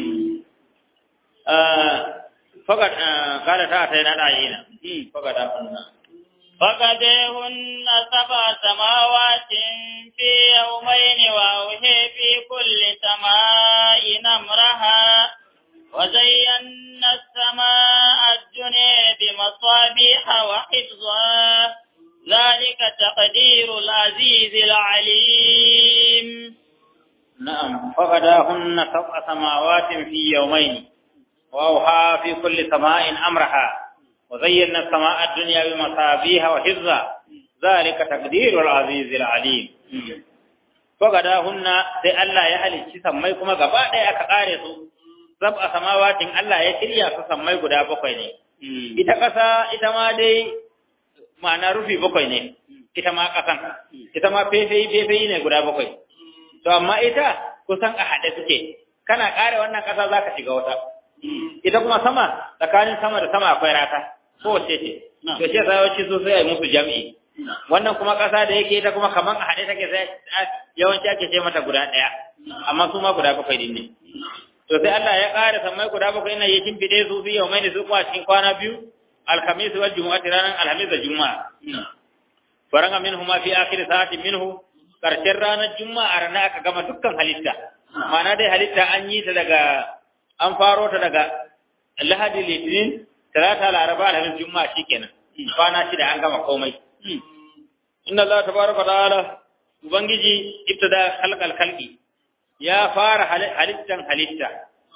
fakat kada ta ta yana da'ina fakat da kunna فقدهن سبع سماوات في يومين وأوهي في كل سماء أمرها وزينا السماء الدنيا بمصابيح وحفظا ذلك تقدير العزيز العليم نعم فغداهن سبع سماوات في يومين وأوحى في كل سماء أمرها وزينا السماء الدنيا بمصابيح وحفظا ذلك تقدير العزيز العليم فغداهن sai Allah ya halicci sammai kuma gaba ɗaya aka ƙare su sab'a samawatin Allah ya shirya su sammai guda bakwai ne ita ƙasa ita ma dai ma'ana rufi bakwai ne ita ma ƙasan ita ma fefeyi fefeyi ne guda bakwai to amma ita kusan a haɗe suke kana ƙare wannan ƙasa za ka shiga wata ita kuma sama tsakanin sama da sama akwai rata ko wace ce to shi yasa yawanci su sai musu jam'i wannan kuma ƙasa da yake ita kuma kaman a haɗe take sai yawanci ake ce mata guda ɗaya amma su ma guda bakwai din ne to sai Allah ya ƙara sammai guda bakwai ina ya shimfiɗe su fi yau mai da su kuma cikin kwana biyu alhamis wal jumu'ati ranar alhamis da juma'a faranga minhu ma fi akhir sa'ati minhu karshen ranar juma'a ranar aka gama dukkan halitta ma'ana dai halitta an yi ta daga an faro ta daga lahadi litinin talata laraba alhamis juma'a shikenan kwana shida an gama komai inna Allah tabaraka ta'ala ubangiji ibtada khalqal khalqi ya fara halittan halitta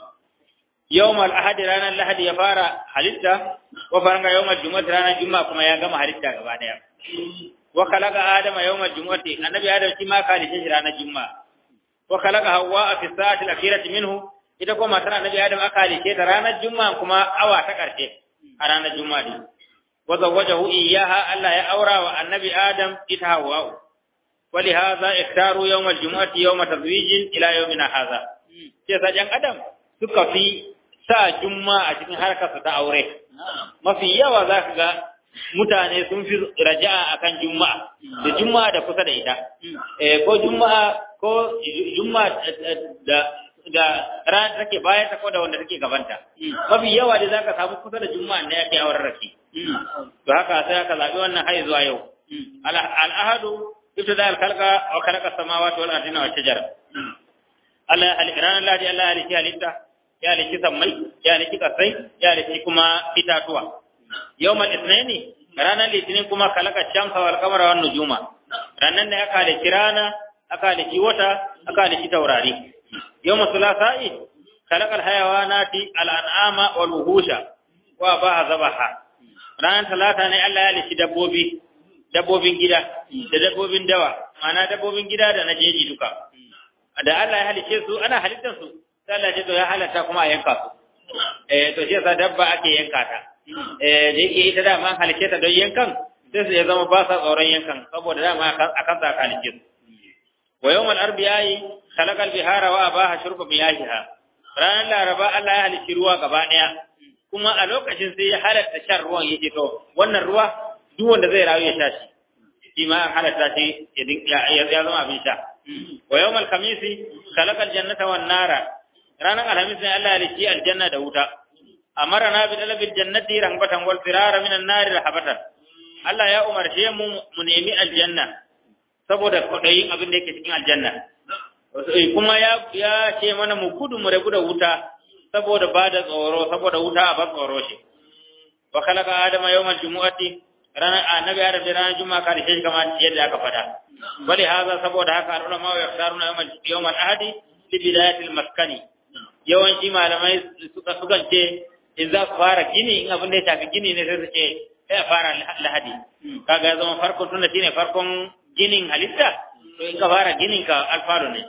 yawmal ahad ranar lahadi ya fara halitta wa faranga yawmal jumu'ati ranar juma'a kuma ya gama halitta gaba daya wa khalaqa adama yawmal jumu'ati annabi adam shi ma kalice shi ranar juma'a wa khalaqa hawwa fi sa'ati al-akhirati minhu ita kuma matar annabi adam aka halice ta ranar juma'a kuma awa ta karshe a ranar juma'a din wa zawwajahu iyyaha Allah ya aura wa annabi adam ita hawwa ولهذا اختاروا يوم الجمعة يوم تزويج إلى يومنا هذا sai sajan adam suka fi sa juma a cikin harkar su ta aure mafi yawa za ka ga mutane sun fi raja'a akan juma'a da juma'a da kusa da ita eh ko juma'a ko juma'a da da ran take bayan ta ko da wanda take gabanta mafi yawa da zaka samu kusa da juma'a ne yake auren rake to haka sai aka zabi wannan har zuwa yau al ahadu ابتداء الخلق وخلق السماوات والارض والشجر Allah ya halitta ranar Lahadi Allah ya halitta halitta ya halitta sammai ya halitta kasai ya halitta kuma itatuwa yawmal ithnaini ranar litinin kuma kalaka shamsa wal qamara wan nujuma ranar da aka halitta rana aka halitta wata aka halitta taurari yawmal thulathai kalakal hayawanati al an'ama wal wuhusha wa baha zabaha ranar talata ne Allah ya halitta dabbobi dabbobin gida da dabbobin dawa ma'ana dabbobin gida da na jeji duka da Allah ya halice su ana halittar su sai Allah ya ce to ya halatta kuma a yanka su eh to shi yasa dabba ake yanka ta eh da yake ita da man halice ta don yankan sai su ya zama ba sa tsoron yankan saboda dama akan sa halice su wa yawmal arbi'i khalaqal bihara wa abaha shurba miyahiha ranar laraba Allah ya halici ruwa gaba daya kuma a lokacin sai ya halatta shan ruwan yake to wannan ruwa duk wanda zai rayu ya sha shi shi ma an halatta shi ya zama abin sha wa yawmal khamisi khalaqal jannata wan nara ranar alhamis ne Allah ya riki aljanna da wuta amara na bi dalabil jannati rangbatan wal firara minan nari rahabatan Allah ya umarce mu mu nemi aljanna saboda kudayin abin da yake cikin aljanna kuma ya ya ce mana mu gudu mu rabu da wuta saboda ba da tsoro saboda wuta a ba tsoro shi wa khalaqa adama yawmal jumu'ati ranar annabi adam da ranar juma'a ka da shi kamar yadda aka fada bali haza saboda haka ulama wa yaktaruna yawmal yawmal ahadi li bidayatil maskani yawanci malamai suka sukan ce in za ku fara gini in abin da ya shafi gini ne sai su ce sai a fara lahadi kaga ya zama farkon tunda shine farkon ginin halitta to in ka fara ginin ka alfaro ne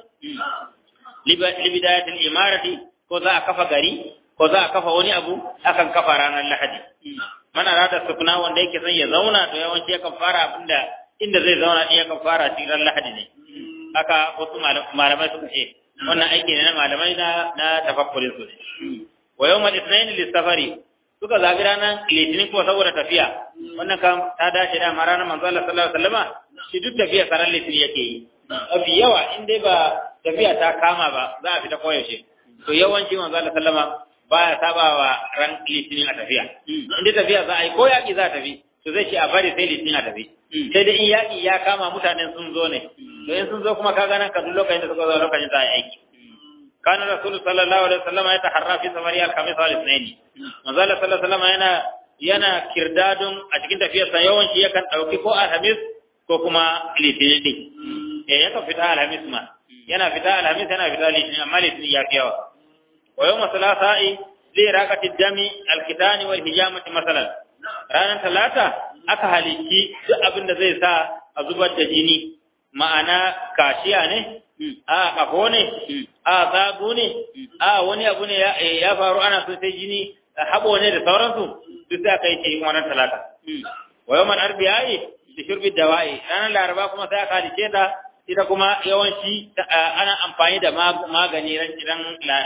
li bidayatil imarati ko za a kafa gari ko za a kafa wani abu akan kafa ranar lahadi mana rada sukuna wanda yake son ya zauna to yawanci yakan fara abinda inda zai zauna din yakan fara tiran lahadi ne haka wasu malamai suka ce wannan aiki ne na malamai na na tafakkurin su ne wa yawmal ithnain lis-safari suka zabi ranar litinin ko saboda tafiya wannan kam ta dace da ranar manzo Allah sallallahu alaihi wasallama shi duk tafiya sarar litinin yake yi mafi yawa in dai ba tafiya ta kama ba za a fita koyaushe to yawanci manzo Allah sallama baya saba wa ran litinin a tafiya inda tafiya za a yi ko yaƙi za a tafi to zai ce a bari sai litinin a tafi sai dai in yaƙi ya kama mutanen sun zo ne to in sun zo kuma ka ganan ka duk lokacin da suka zo lokacin za a yi aiki kana rasulu sallallahu alaihi wasallam ya taharra fi samari al-khamis wal ithnain manzo Allah sallallahu alaihi wasallam yana yana kirdadun a cikin tafiyarsa yawanci yakan dauki ko alhamis ko kuma litinin din eh yakan fita alhamis ma yana fita alhamis yana fita litinin amma litinin ya fi yawa ويوم الثلاثاء لراقة الدم الكتان والهجامة مثلا ranar talata aka halicci duk abin da zai sa a zubar da jini ma'ana kashiya ne a kafo ne a zago ne a wani abu ne ya faru ana so sai jini haɓo ne da sauransu duk sai aka yi ce wannan talata wa yawan arbiyayi da shurbi dawa'i ranar laraba kuma sai aka halicce ta ita kuma yawanci ana amfani da magani ran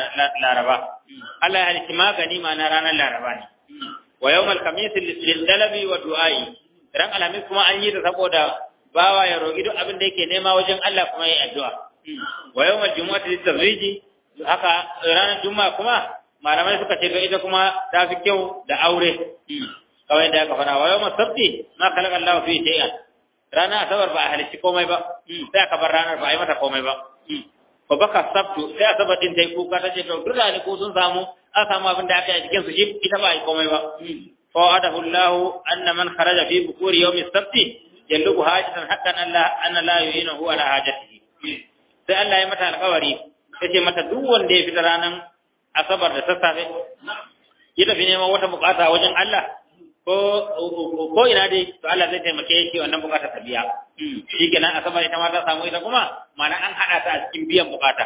laraba Allah ya halitta magani ma na ranar laraba ne wa yawmal khamis lil talabi wa du'ai ran alhamis kuma an yi ta saboda bawa ya roki duk abin da yake nema wajen Allah kuma yayi addu'a wa yawmal jumu'ati lit tazwiji haka ranar juma'a kuma malamai suka ce ga ita kuma ta fi kyau da aure kawai da aka fara wa yawmal sabti ma khalaqa Allah fi shay'an rana asabar ba a halicci komai ba sai aka bar ranar ba a yi mata komai ba fa baka sabtu sai asabar din ta yi kuka ta ce to duk rani ko sun samu an samu abin da aka yi cikin su shi ita ba a yi komai ba fa wa'adahu Allah anna man kharaja fi bukuri yawmi sabti yallubu hajatan haqqan Allah anna la yu'inahu ala hajatihi sai Allah ya mata alƙawari yace mata duk wanda ya fita ranar asabar da sassafe ya tafi neman wata bukata wajen Allah ko ko ina dai to Allah zai taimake shi wannan bukata ta biya shikenan asabar ita ma ta samu ita kuma mana an hada ta a cikin biyan bukata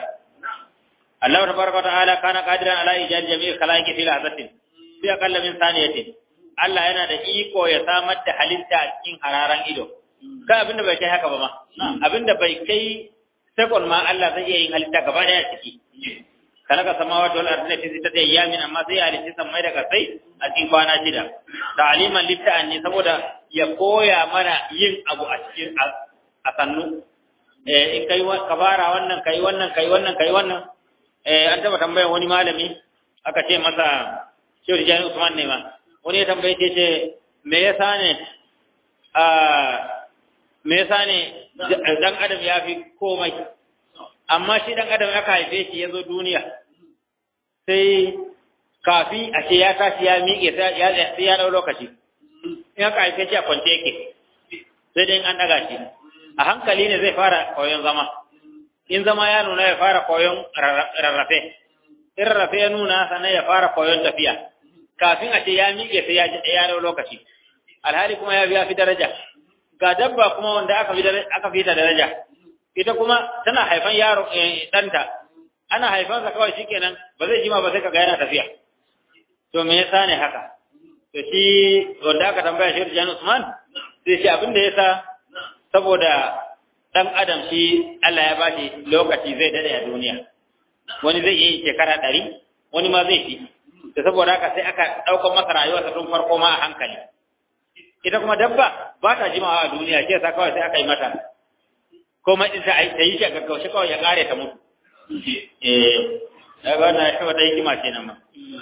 Allah tabaraka wa ta'ala kana qadiran ala ijad jami'il khalaiqi fi lahzatin fi aqalla min saniyatin Allah yana da iko ya samar da halitta a cikin hararan ido ka abinda bai kai haka ba ma abinda bai kai sakon ma Allah zai iya yin halitta gaba daya ciki kalaka samawati wal ardi fi sittati ayyamin amma sai ya halitta samai da kasai a cikin kwana shida ta'aliman litta'anni saboda ya koya mana yin abu a cikin a sannu eh in kai ka fara wannan kai wannan kai wannan kai wannan eh an taba tambayar wani malami aka ce masa Shehu Jani Usman ne ma wani ya tambaye ce ce me yasa ne a me yasa ne dan adam ya fi komai amma shi dan adam aka haife shi ya zo duniya sai kafi a ce ya tashi ya miƙe sai ya ɗau lokaci in aka haife shi a kwance yake sai dai an ɗaga shi a hankali ne zai fara koyon zama in zama ya nuna ya fara koyon rarrafe in rarrafe ya nuna sannan ya fara koyon tafiya kafin a ce ya miƙe sai ya ya ɗau lokaci alhali kuma ya biya fi daraja ga dabba kuma wanda aka fi aka fi ta daraja ita kuma tana haifan yaro ɗanta ana haifansa kawai shikenan ba zai jima ba sai kaga yana tafiya to me yasa ne haka to shi wanda aka tambaya shi Jan Usman sai shi abin da yasa saboda dan adam shi Allah ya bashi lokaci zai dade a duniya wani zai yi shekara ɗari wani ma zai fi da saboda haka sai aka ɗaukar masa rayuwarsa tun farko ma a hankali ita kuma dabba ba ta jimawa a duniya shi yasa kawai sai aka yi mata komai din ta yi shi a gaggaushe kawai ya kare ta mutu eh daga wannan ya wata hikima ce nan ma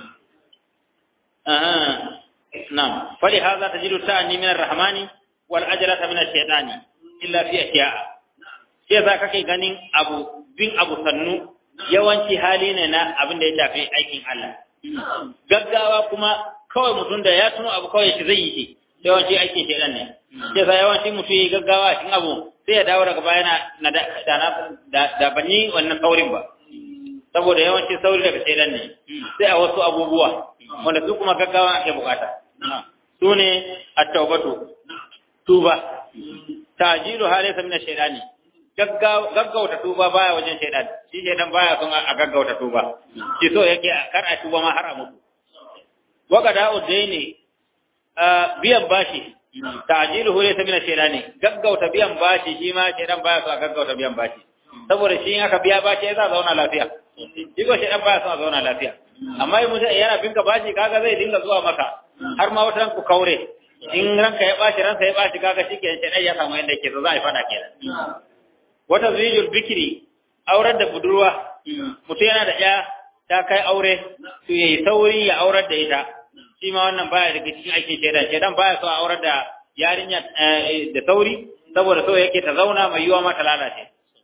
aha na'am fali hadha tajidu ta'ani min ar-rahmani wal ajrata min ash-shaytani illa fi ashiya'a sai za kake ganin abu bin abu sannu yawanci hali ne na abin da ya shafi aikin Allah gaggawa kuma kawai mutum da ya tuno abu kawai shi zai yi shi yawanci aikin shaytan ne sai sa yawanci mutum yi gaggawa cikin abu sai ya dawo daga baya na da da bani wannan saurin ba saboda yawanci sauri daga shaytan ne sai a wasu abubuwa wanda su kuma gaggawa ake bukata su ne at-taubatu tuba tajilu halaysa min ash-shaytani gaggauta tuba baya wajen shaidan shi shaidan baya son a gaggauta tuba shi so yake kar a tuba ma har a mutu waka da udaini biyan bashi ta'jilu hu laysa min ash-shaytani gaggauta biyan bashi shi ma shaidan baya son a gaggauta biyan bashi saboda shi in aka biya bashi ya za zauna lafiya shi ko shaidan baya son a zauna lafiya amma in mutum yana binka bashi kaga zai dinga zuwa maka har ma wata ku kaure in ranka ya bashi ransa ya bashi kaga shi ke shaidan ya samu yadda yake so za a yi fada kenan wata zijul bikiri aurar da budurwa mutum yana da ya ta kai aure to yayi sauri ya aurar da ita shi ma wannan baya daga cikin aikin shaidan shaidan baya so a aurar da yarinya da sauri saboda so yake ta zauna mai yiwa ma ta lalace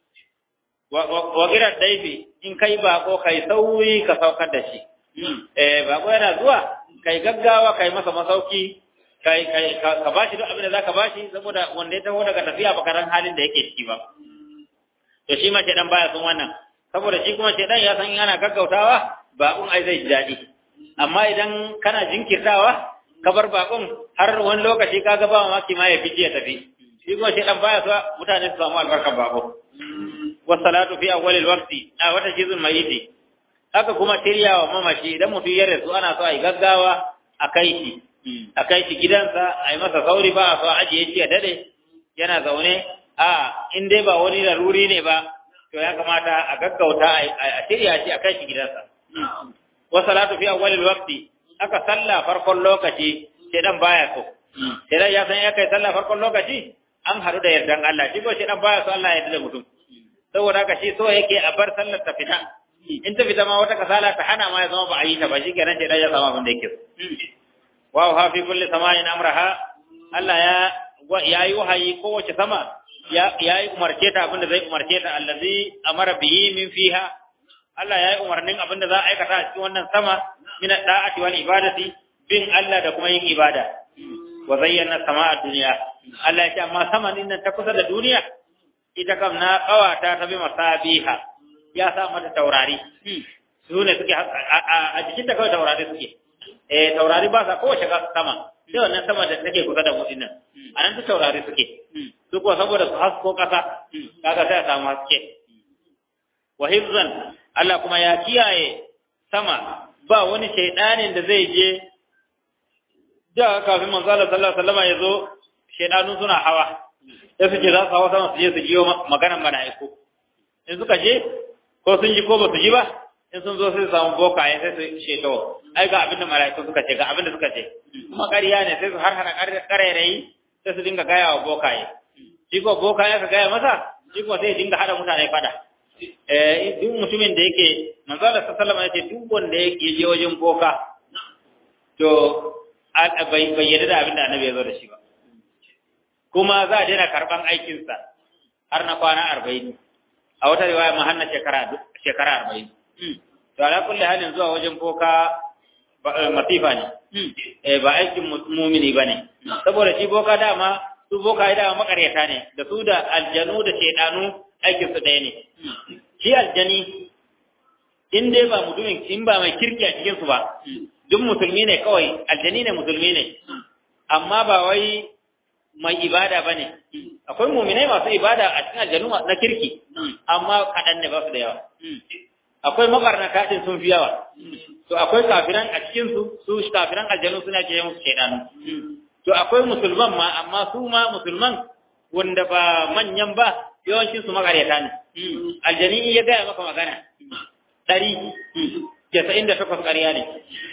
wa girar daifi in kai bako kai sauri ka saukar da shi eh bako yana zuwa kai gaggawa kai masa masauki kai kai ka bashi duk abin da zaka bashi saboda wanda ya taho daga tafiya baka ran halin da yake ciki ba to shi ma shedan baya son wannan saboda shi kuma shedan ya san yana gaggautawa bakon ai zai ji daɗi amma idan kana jinkirtawa ka bar bakon har wani lokaci ka ga ba mamaki ma ya fice ya tafi shi kuma shedan baya so mutane su samu albarkar bako wassalatu fi awwalil waqti a wata jizun mayiti haka kuma shiryawa mamaci idan mutum ya rasu ana so a yi gaggawa a kai shi a kai shi gidansa a yi masa sauri ba a so a ajiye shi a dade yana zaune a in dai ba wani laruri ne ba to ya kamata a gaggauta a shirya shi a kai shi gidansa wa salatu fi awwalil waqti aka salla farkon lokaci sai dan baya so sai ya san ya kai salla farkon lokaci an haɗu da yardan Allah shi ko shi dan baya so Allah ya yarda da mutum saboda haka shi so yake a bar sallar ta fita in ta fita ma wata kasala ta hana ma ya zama ba a yi ta ba shi kenan sai dan ya samu abin da yake so wa ha fi kulli samain amraha Allah ya ya yi wahayi kowace sama ya yi umarce ta abinda zai umarce ta allazi amara bihi min fiha Allah ya yi umarnin abinda za a aikata a cikin wannan sama min da'ati wal ibadati bin Allah da kuma yin ibada wa zayyana sama'a dunya Allah ya ce amma sama din nan ta kusa da duniya ita kam na kawata ta bi masabiha ya sa mata taurari su ne suke a jikin ta kawai taurari suke eh taurari ba sa kowace sama sai wannan sama da take kusa da mu dinnan anan duk taurari suke su kuwa saboda su hasko ƙasa kaga sai a samu haske wa hifzan Allah kuma ya kiyaye sama ba wani shaidanin da zai je da kafin manzo Allah sallallahu alaihi wasallam ya zo shaidanu suna hawa sai su ce za su hawa sama su je su jiyo maganar mala'iku in suka je ko sun ji ko ba su ji ba in sun zo sai su samu bokaye sai su sheto ai ga abin da mala'iku suka ce ga abin da suka ce kuma ƙarya ne sai su har hana ƙarairayi sai su dinga gaya wa bokaye shi ko bokaye ka gaya masa shi ko sai dinga hada mutane fada eh duk mutumin da yake manzo Allah sallallahu alaihi wasallam ya ce duk wanda yake je wajen boka to bai bai yarda da abin da annabi ya zo da shi ba kuma za a daina karban aikinsa har na kwana arba'in a a wata riwaya ma har na shekara shekara 40 to ala kulli halin zuwa wajen boka masifa ne eh ba aikin mumini bane saboda shi boka dama su boka dama makaryata ne da su da aljanu da shedanu aikin su ɗaya ne shi aljani in dai ba mutumin in ba mai kirki a cikin su ba duk musulmi ne kawai aljani ne musulmi ne amma ba wai mai ibada bane akwai muminai masu ibada a cikin aljanu na kirki amma kaɗan ne ba su da yawa akwai mabarnaka din sun fi yawa to akwai kafiran a cikin su su kafiran aljanu suna ce musu shaidanu to akwai musulman ma amma su ma musulman wanda ba manyan ba yawancin su makaryata ne aljani in ya gaya maka magana ɗari casa'in da takwas ƙarya ne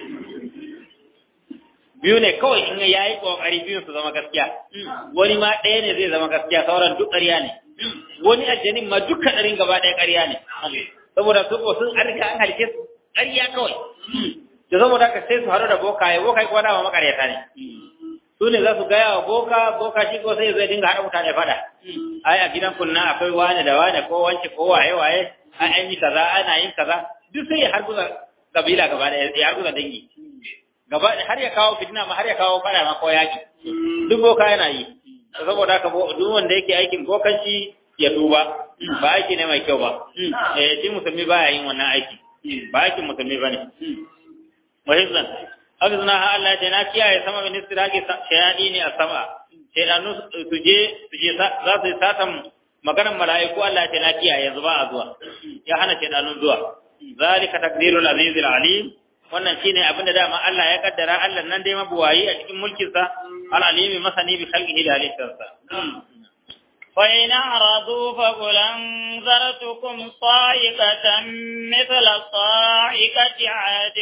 biyu ne kawai in ya yi ƙoƙari biyun su zama gaskiya wani ma ɗaya ne zai zama gaskiya sauran duk ƙarya ne wani aljanin ma duka ɗarin gaba ɗaya ƙarya ne saboda su ko sun an riga an halke su ƙarya kawai da saboda haka sai su haɗu da bokaye bokaye kuma dama makaryata ne su ne za su gaya wa boka boka shi ko sai zai dinga haɗa mutane faɗa ai a gidan kunna akwai wane da wane ko wance ko waye waye an an yi kaza ana yin kaza duk sai ya harguza kabila gaba da ya harguza dangi gaba har ya kawo fitina ma har ya kawo faɗa ma ko yaki duk boka yana yi saboda haka duk wanda yake aikin bokanci ya duba ba aiki ne mai kyau ba eh shi musulmi baya yin wannan aiki ba aikin musulmi bane muhizzan hafizna ha Allah da na kiyaye sama min istiraki shayadi ne a sama shaydanu su je su je za su yi satan maganar mala'iku Allah ta na kiyaye yanzu ba a zuwa ya hana shaydanun zuwa zalika takdirul azizul alim wannan shine abin da dama Allah ya kaddara Allah nan dai mabuwayi a cikin mulkin sa al alimi masani bi khalqihi da halittarsa فإن أعرضوا فقل أنذرتكم صاعقة مثل صاعقة عاد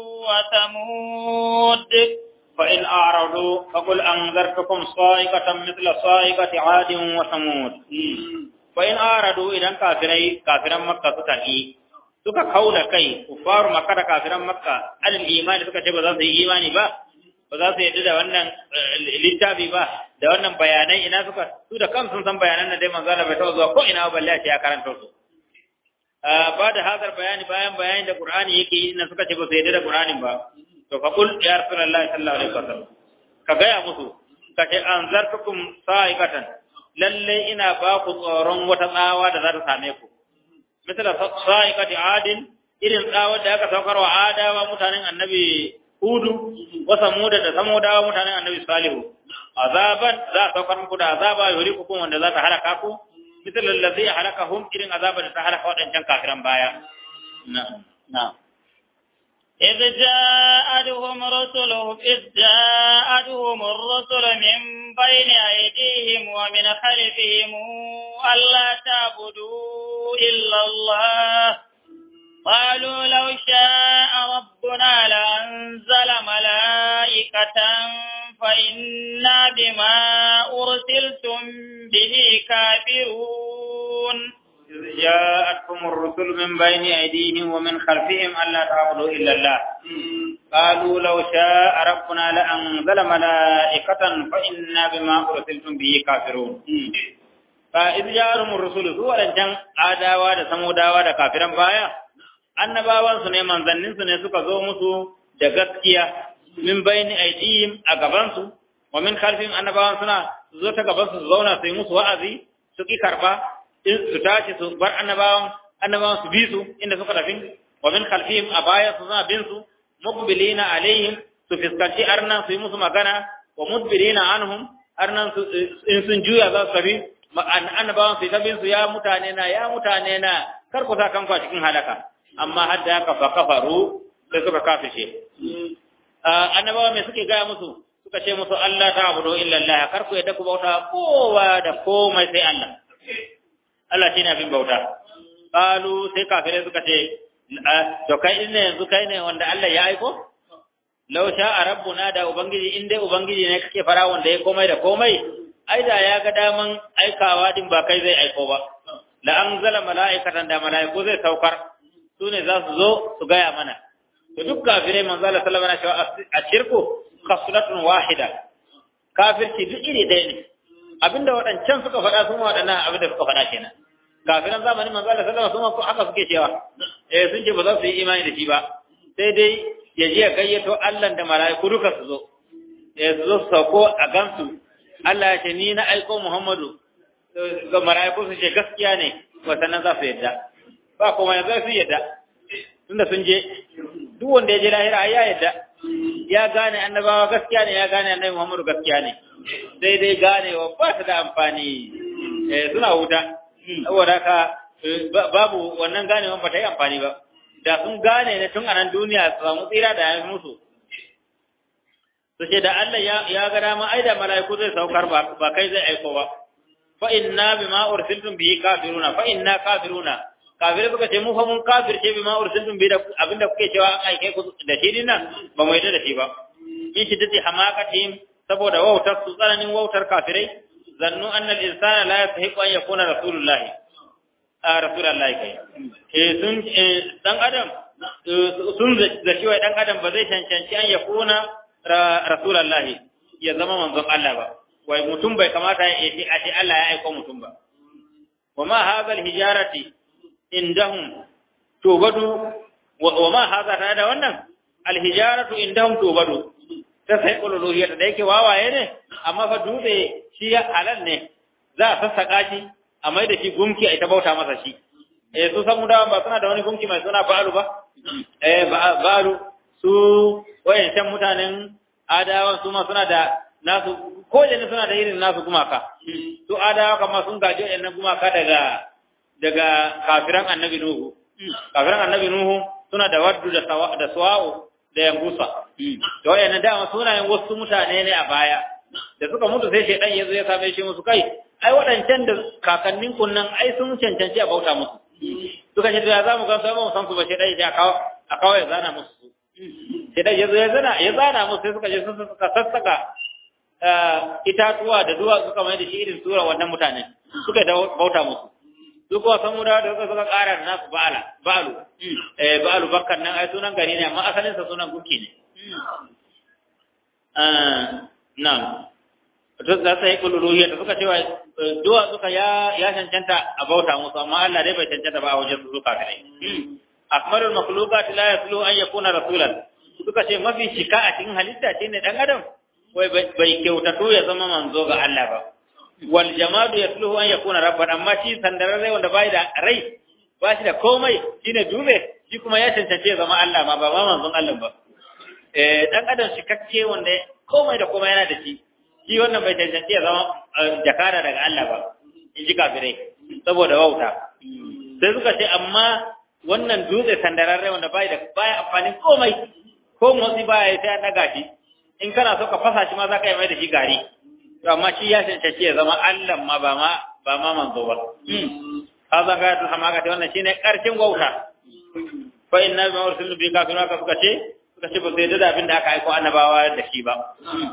وثمود فإن أعرضوا فقل أنذرتكم صاعقة مثل صاعقة عاد وثمود فإن أعرضوا إذا كافري كافرا مكة تتقي suka kauda kai kufaru makka da kafiran makka alal imani suka ce ba za su yi imani ba ba za su yadda da wannan littafi ba da wannan bayanai ina suka su da kansu sun san bayanan da dai manzo Allah bai taɓa zuwa ko ina balle a ce ya karanta su ba da hazar bayani bayan bayani da Qur'ani yake yi ina suka ce ba su yadda da Qur'anin ba to fa kul ya rasulullahi sallallahu alaihi wasallam ka gaya musu ka ce anzartukum sa'iqatan lalle ina ba ku tsoron wata tsawa da za ta same ku misala sa'iqati adin irin tsawar da aka saukar wa adawa mutanen annabi hudu wa samuda da samudawa mutanen annabi salihu azaban za a saukar muku da azaba yuri ku wanda za ta halaka ku misal allazi halakahum irin azaba da ta halaka wadancan kafiran baya na'am na'am إذ جاءتهم رسلهم إذ جاءتهم الرسل من بين أيديهم ومن خلفهم ألا تعبدوا إلا الله قالوا لو شاء ربنا لأنزل ملائكة فإنا بما أرسلتم به كافرون جاءتهم الرسل من بين أيديهم ومن خلفهم ألا تعبدوا إلا الله قالوا لو شاء ربنا لأنزل ملائكة فإنا بما أرسلتم به كافرون فإذ جاءهم الرسل سوى لنجان آداوا دا سموداوا دا كافرا بايا annabawan su ne manzannin su ne suka zo musu da gaskiya min bayni aidihim a gaban su wa min khalfihim annabawan suna zo ta gaban su zauna su yi musu wa'azi su ki karba su tashi su bar annabawan annabawan su bi su inda suka tafi wa min khalfihim a baya su suna bin su muqbilina alaihim su fiskanci arnan su yi musu magana wa mudbirina anhum arnan su in sun juya za su tafi annabawan su ta bin su ya mutane na ya mutane na kar ku sa kanku a cikin halaka amma har da haka fa kafaru sai suka kafishe annabawa me suke gaya musu suka ce musu Allah ta abudu illa Allah kar ku yadda ku bauta kowa da komai sai Allah Allah shine abin bauta qalu sai kafirai suka ce to kai ne yanzu kai ne wanda Allah ya aiko law sha'a rabbuna da ubangiji in dai ubangiji ne kake fara wanda ya komai da komai ai da ya ga daman aikawa din ba kai zai aiko ba la anzala mala'ikatan da mala'iku zai saukar su ne za su zo su gaya mana to duk kafirai manzo Allah sallallahu alaihi wasallam a shirku khaslatun wahida kafirci duk iri ɗaya ne abinda waɗancan suka faɗa sun waɗannan abinda suka faɗa kenan kafiran zamanin manzo Allah sallallahu alaihi wasallam haka suke cewa eh sun ce ba za su yi imani da shi ba sai dai ya je ya gayyato Allah da mala'iku duka su zo eh su zo su sauko a gansu Allah ya ce ni na aiko Muhammadu ga mala'iku su ce gaskiya ne wasannan za su yadda ba kuma yanzu su yadda tunda sun je duk wanda ya je lahira ya yadda ya gane annabawa gaskiya ne ya gane annabi Muhammadu gaskiya ne sai dai ganewa ba ta da amfani eh suna wuta saboda haka babu wannan ganewan ba ta yi amfani ba da sun gane ne tun a nan duniya su samu tsira da ya musu su ce da Allah ya ga dama ai da mala'iku zai saukar ba kai zai aiko ba fa inna bima ursiltum bihi kafiruna fa inna kafiruna kafirai suka ce mu fa mun kafirce bima ursiltum bihi da abinda kuke cewa an aike ku da shi dinnan ba mu yarda da shi ba in shi dade hamakatihim saboda wautar su tsananin wautar kafirai zannu annal insana la yastahiqu an yakuna rasulullahi a rasulullahi kai eh sun dan adam sun da shi wai dan adam ba zai cancanci an yakuna rasulullahi ya zama manzon Allah ba wai mutum bai kamata ya ce a ce Allah ya aika mutum ba wa ma hadha hijarati indahum tubadu wa ma hadha ta da wannan alhijaratu indahum tubadu ta sai uluhiyya da yake wawaye ne amma fa dutse shi ya halal ne za a sassaka shi a mai da shi gumki a ita bauta masa shi eh su san mudawa ba suna da wani gumki mai suna ba'alu ba eh ba'alu su wayancan mutanen adawan su ma suna da nasu ko da suna da irin nasu gumaka su adawa kama sun gaji wayannan gumaka daga daga kafiran annabi nuhu kafiran annabi nuhu suna da waddu da da suwa'u da yangusa da wayannan dama sunayen wasu mutane ne a baya da suka mutu sai shedan yazo ya same shi musu kai ai waɗancan da kakannin kunnan ai sun cancanci a bauta musu suka ce ya za mu ga sai mu san su ba shedan ya kawo a kawo ya zana musu shedan yazo ya zana ya zana musu sai suka je sun suka sassaka itatuwa da duwa suka mai da shi irin sura wannan mutane suka da bauta musu su kuma san mu da suka suka ƙara da nasu ba'ala ba'alu eh ba'alu bakkan nan ai sunan gari ne amma asalin sa sunan gunki ne nan to za su yi kululuhiyya da suka cewa duwa suka ya ya cancanta a bauta musu amma Allah dai bai cancanta ba a wajen su suka kare akmalul makhluqat la yaslu an yakuna rasulan suka ce mafi shika a cikin halitta shine dan adam wai bai kyautato ya zama manzo ga Allah ba wal jamadu yasluhu an yakuna rabban amma shi sandararre wanda bai da rai ba shi da komai shine dube shi kuma ya cancance ya zama Allah ma ba ma manzon Allah ba eh dan adam shikakke wanda komai da komai yana da shi shi wannan bai cancance ya zama jakara daga Allah ba in ji kafirai saboda wauta sai suka ce amma wannan dutse sandararre wanda bai da baya amfani komai ko motsi baya sai an daga shi in kana so ka fasa shi ma za ka yi mai da shi gari to amma shi ya cancanci ya zama Allah ma ba ma ba ma manzo ba haza ga ta sama ga wannan shine karshen wauta fa inna ma ursilu bi kafirun ka suka ce suka ce ba sai da abin da aka aiko annabawa da shi ba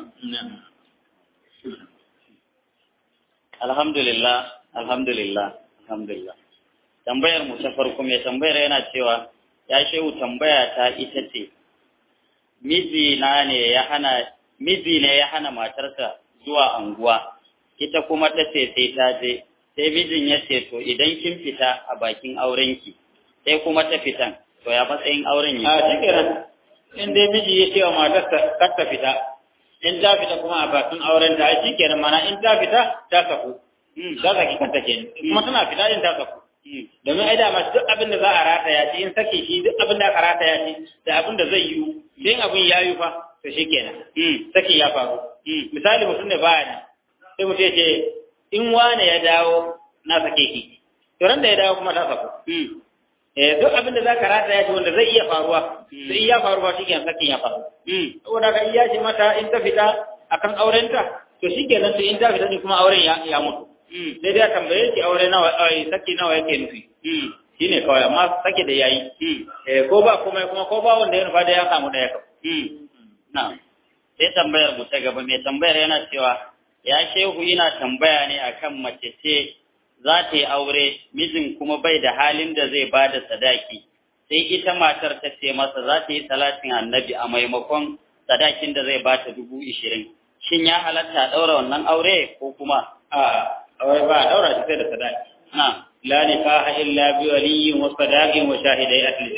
alhamdulillah alhamdulillah alhamdulillah tambayar mu ta farko mai tambayar yana cewa ya shehu tambaya ta ita ce miji na ne ya hana miji ne ya hana matarsa zuwa anguwa ita kuma ta ce sai ta je sai mijin ya ce to idan kin fita a bakin aurenki sai kuma ta fitan to ya matsayin auren a ya cikin in dai miji ya ce wa matarsa kar ta fita in ta fita kuma a bakin auren ta shi kenan mana in ta fita ta saku ta saki kanta kenan kuma tana fita in ta saku domin ai da masu duk abin da za a rataya shi in sake shi duk abin da aka rataya shi da abin da zai yiwu sai abin ya yi fa to shi kenan saki ya faru misali mutum ne baya nan sai mutum ya ce in wane ya dawo na sake ki to ran da ya dawo kuma ta saku eh duk abin da zaka rataya shi wanda zai iya faruwa sai iya faru ba shikenan sakin ya faru saboda ka iya ce mata in ta fita akan aurenta to shikenan to in ta fita ne kuma auren ya ya mutu sai dai a tambaye ki aure nawa ai saki nawa yake nufi shine kawai amma sake da yayi eh ko ba kuma kuma ko ba wanda ya nufa da ya samu da ya kawo na sai tambayar mu ta gaba mai tambayar yana cewa ya shehu ina tambaya ne akan mace ce za ta yi aure mijin kuma bai da halin da zai ba da sadaki sai ita matar ta ce masa za ta yi talatin annabi a maimakon sadakin da zai ba ta dubu ishirin shin ya halatta a ɗaura wannan aure ko kuma a aure ba a daura shi sai da sadaki na la nikaha illa bi waliyyin wa sadaqin wa shahidai asli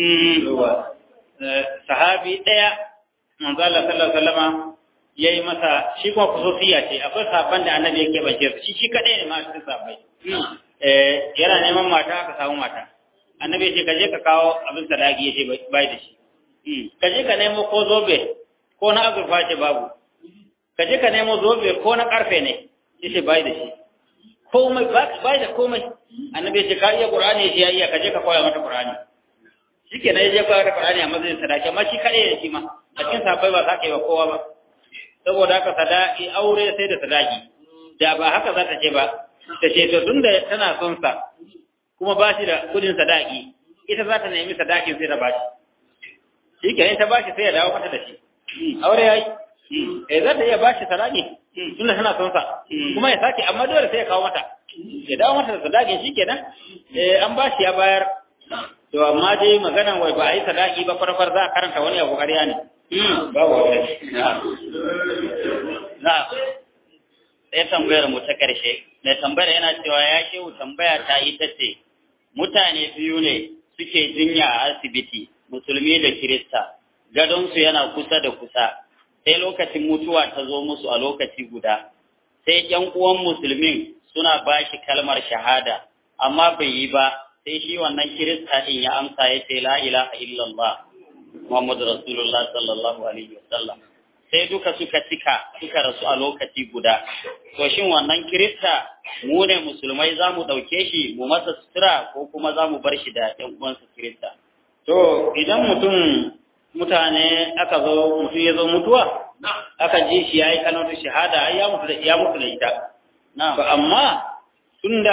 sahabi daya manzo Allah sallallahu alaihi wasallama yayi masa shi kuma kusofiya ce akwai sahabban da annabi yake bace su shi shi kadai ne ma cikin sahabbai eh yana neman mata aka samu mata annabi ya ce ka je ka kawo abin sadaki ya ce bai da shi ka je ka nemo ko zobe ko na azurfa ce babu ka je ka nemo zobe ko na karfe ne ya ce bai da shi komai bai da komai annabi ya ce ka iya qur'ani ya ce ya iya ka je ka koya mata qur'ani shike ne ya je koya mata qur'ani a matsayin sadaki amma shi kadai ne shi ma a cikin sahabbai ba za ka yi wa kowa ba saboda haka sadaki aure sai da sadaki da ba haka za ta ce ba ta ce to tunda tana son sa kuma ba shi da kudin sadaki ita za ta nemi sadakin sai ta ba shi shi ke ta ba shi sai ya dawo mata da shi aure yayi eh za ta iya ba shi sadaki tunda tana son sa kuma ya sake amma dole sai ya kawo mata ya dawo mata da sadakin shi kenan eh an ba shi ya bayar to amma dai maganan wai ba a yi sadaki ba farfar za a karanta wani abu ƙarya ne babu wani na sai tambayar mu ta ƙarshe mai tambayar yana cewa ya shehu tambaya ta ita ce mutane biyu ne suke jinya a asibiti musulmi da kirista gadonsu yana kusa da kusa sai lokacin mutuwa ta zo musu a lokaci guda sai ƴan uwan musulmin suna ba shi kalmar shahada amma bai yi ba sai shi wannan kirista din ya amsa ya ce la ilaha illallah muhammadu rasulullah sallallahu alaihi wasallam sai duka suka cika suka rasu a lokaci guda to shin wannan kirista mu ne musulmai za mu ɗauke shi mu masa sutura ko kuma za mu bar shi da ɗan uwansa kirista to idan mutum mutane aka zo mutum ya zo mutuwa aka ji shi ya yi kalmar shahada ai ya mutu da ya mutu da ita to amma tunda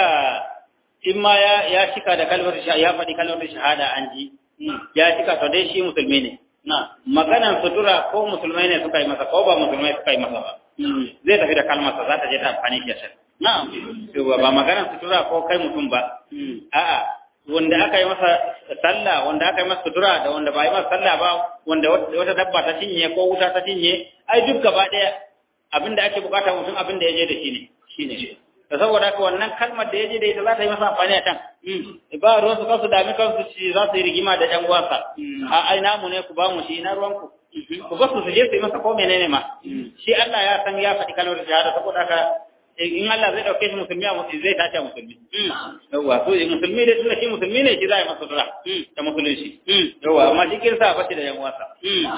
in ma ya ya shika da kalmar shahada ya faɗi kalmar shahada an ji ya shika to dai shi musulmi ne na maganan sutura ko musulmai ne suka yi masa ko ba musulmai suka yi masa ba zai tafi da kalmarsa za ta je ta amfani shi a na ba maganan sutura ko kai mutum ba a'a wanda aka yi masa sallah wanda aka yi masa sutura da wanda ba yi masa sallah ba wanda wata dabba ta cinye ko wuta ta cinye ai duk gaba ɗaya abinda ake bukata mutum abinda ya je da shi ne shine da saboda haka wannan kalmar da ya je da ita za ta yi masa amfani a can ba ruwan su kansu dami kansu shi za su yi rigima da ɗan uwansa a ai namu ne ku ba mu shi na ruwanku ku ba su su je su yi masa ko menene ma shi Allah ya san ya faɗi kalmar shahada saboda haka in Allah zai dauke shi musulmi a musulmi zai tashi a musulmi yawa so musulmi dai tunda shi musulmi ne shi za a yi masa dura da musulunci yawa amma shi kirsa ba shi da yan uwansa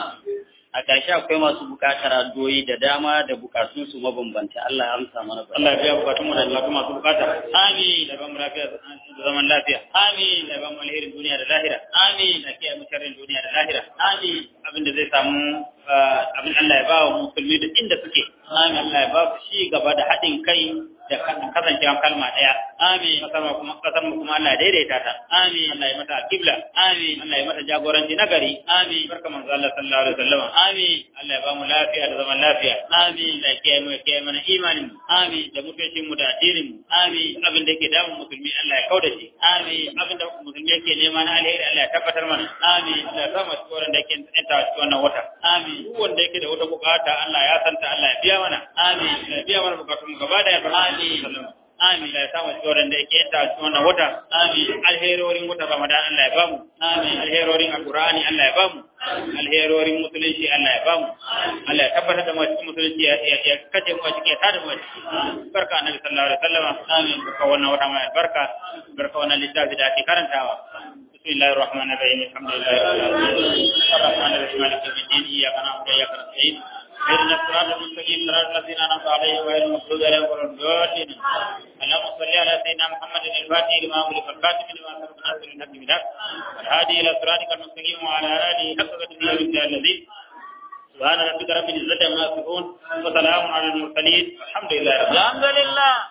a ƙarshe akwai masu buƙatar addu'o'i da dama da buƙatunsu mabambanta Allah ya amsa mana ba. Allah ya biya bukatun mu da Allah masu bukata amin da ban lafiya da zaman lafiya amin da ban alherin duniya da lahira amin da kiyaye mu sharrin duniya da lahira amin abin da zai samu abin Allah ya ba wa musulmi duk inda suke amin Allah ya ba su shi gaba da haɗin kai da kasancewa kalma ɗaya amin kasar mu kuma kasar mu kuma Allah ya daidaita ta amin Allah ya mata kibla amin Allah ya mata jagoranci nagari amin barka manzo Allah sallallahu alaihi wasallam amin Allah ya ba mu lafiya da zaman lafiya amin da kiyaye mu kiyaye mana imanin mu amin da mutuncin mu da addinin mu amin abin da yake damun musulmi Allah ya kauda shi amin abin da musulmi yake nema na alheri Allah ya tabbatar mana amin Allah ya sa mu cikin da yake tsanta cikin wannan wata amin duk wanda yake da wata bukata Allah ya santa Allah ya biya mana amin ya biya mana bukatun gaba da ya amin amin da ya samu tsoron da yake yadda cikin wannan wata amin alherorin wata ramadan Allah ya bamu amin alherorin alqur'ani Allah ya bamu alherorin musulunci Allah ya bamu Allah ya tabbatar da mu cikin musulunci ya ya kace mu cikin tada mu barka annabi sallallahu alaihi wasallam amin barka wannan wata mai barka barka wannan littafi da ake karantawa بسم الله الرحمن الرحيم الحمد لله رب العالمين الرحمن الرحيم مالك يوم الدين اياك نعبد واياك نستعين اهدنا الصراط المستقيم صراط الذين انعمت عليهم غير المغضوب عليهم ولا الضالين اللهم صل على سيدنا محمد الفاتح لما أغلق الخاتم لما سبق ناصر الحق بالحق والهادي الى صراطك المستقيم وعلى اله حق قدره ومقداره الذي سبحان ربك رب العزه عما يصفون وسلام على المرسلين الحمد لله رب العالمين الحمد لله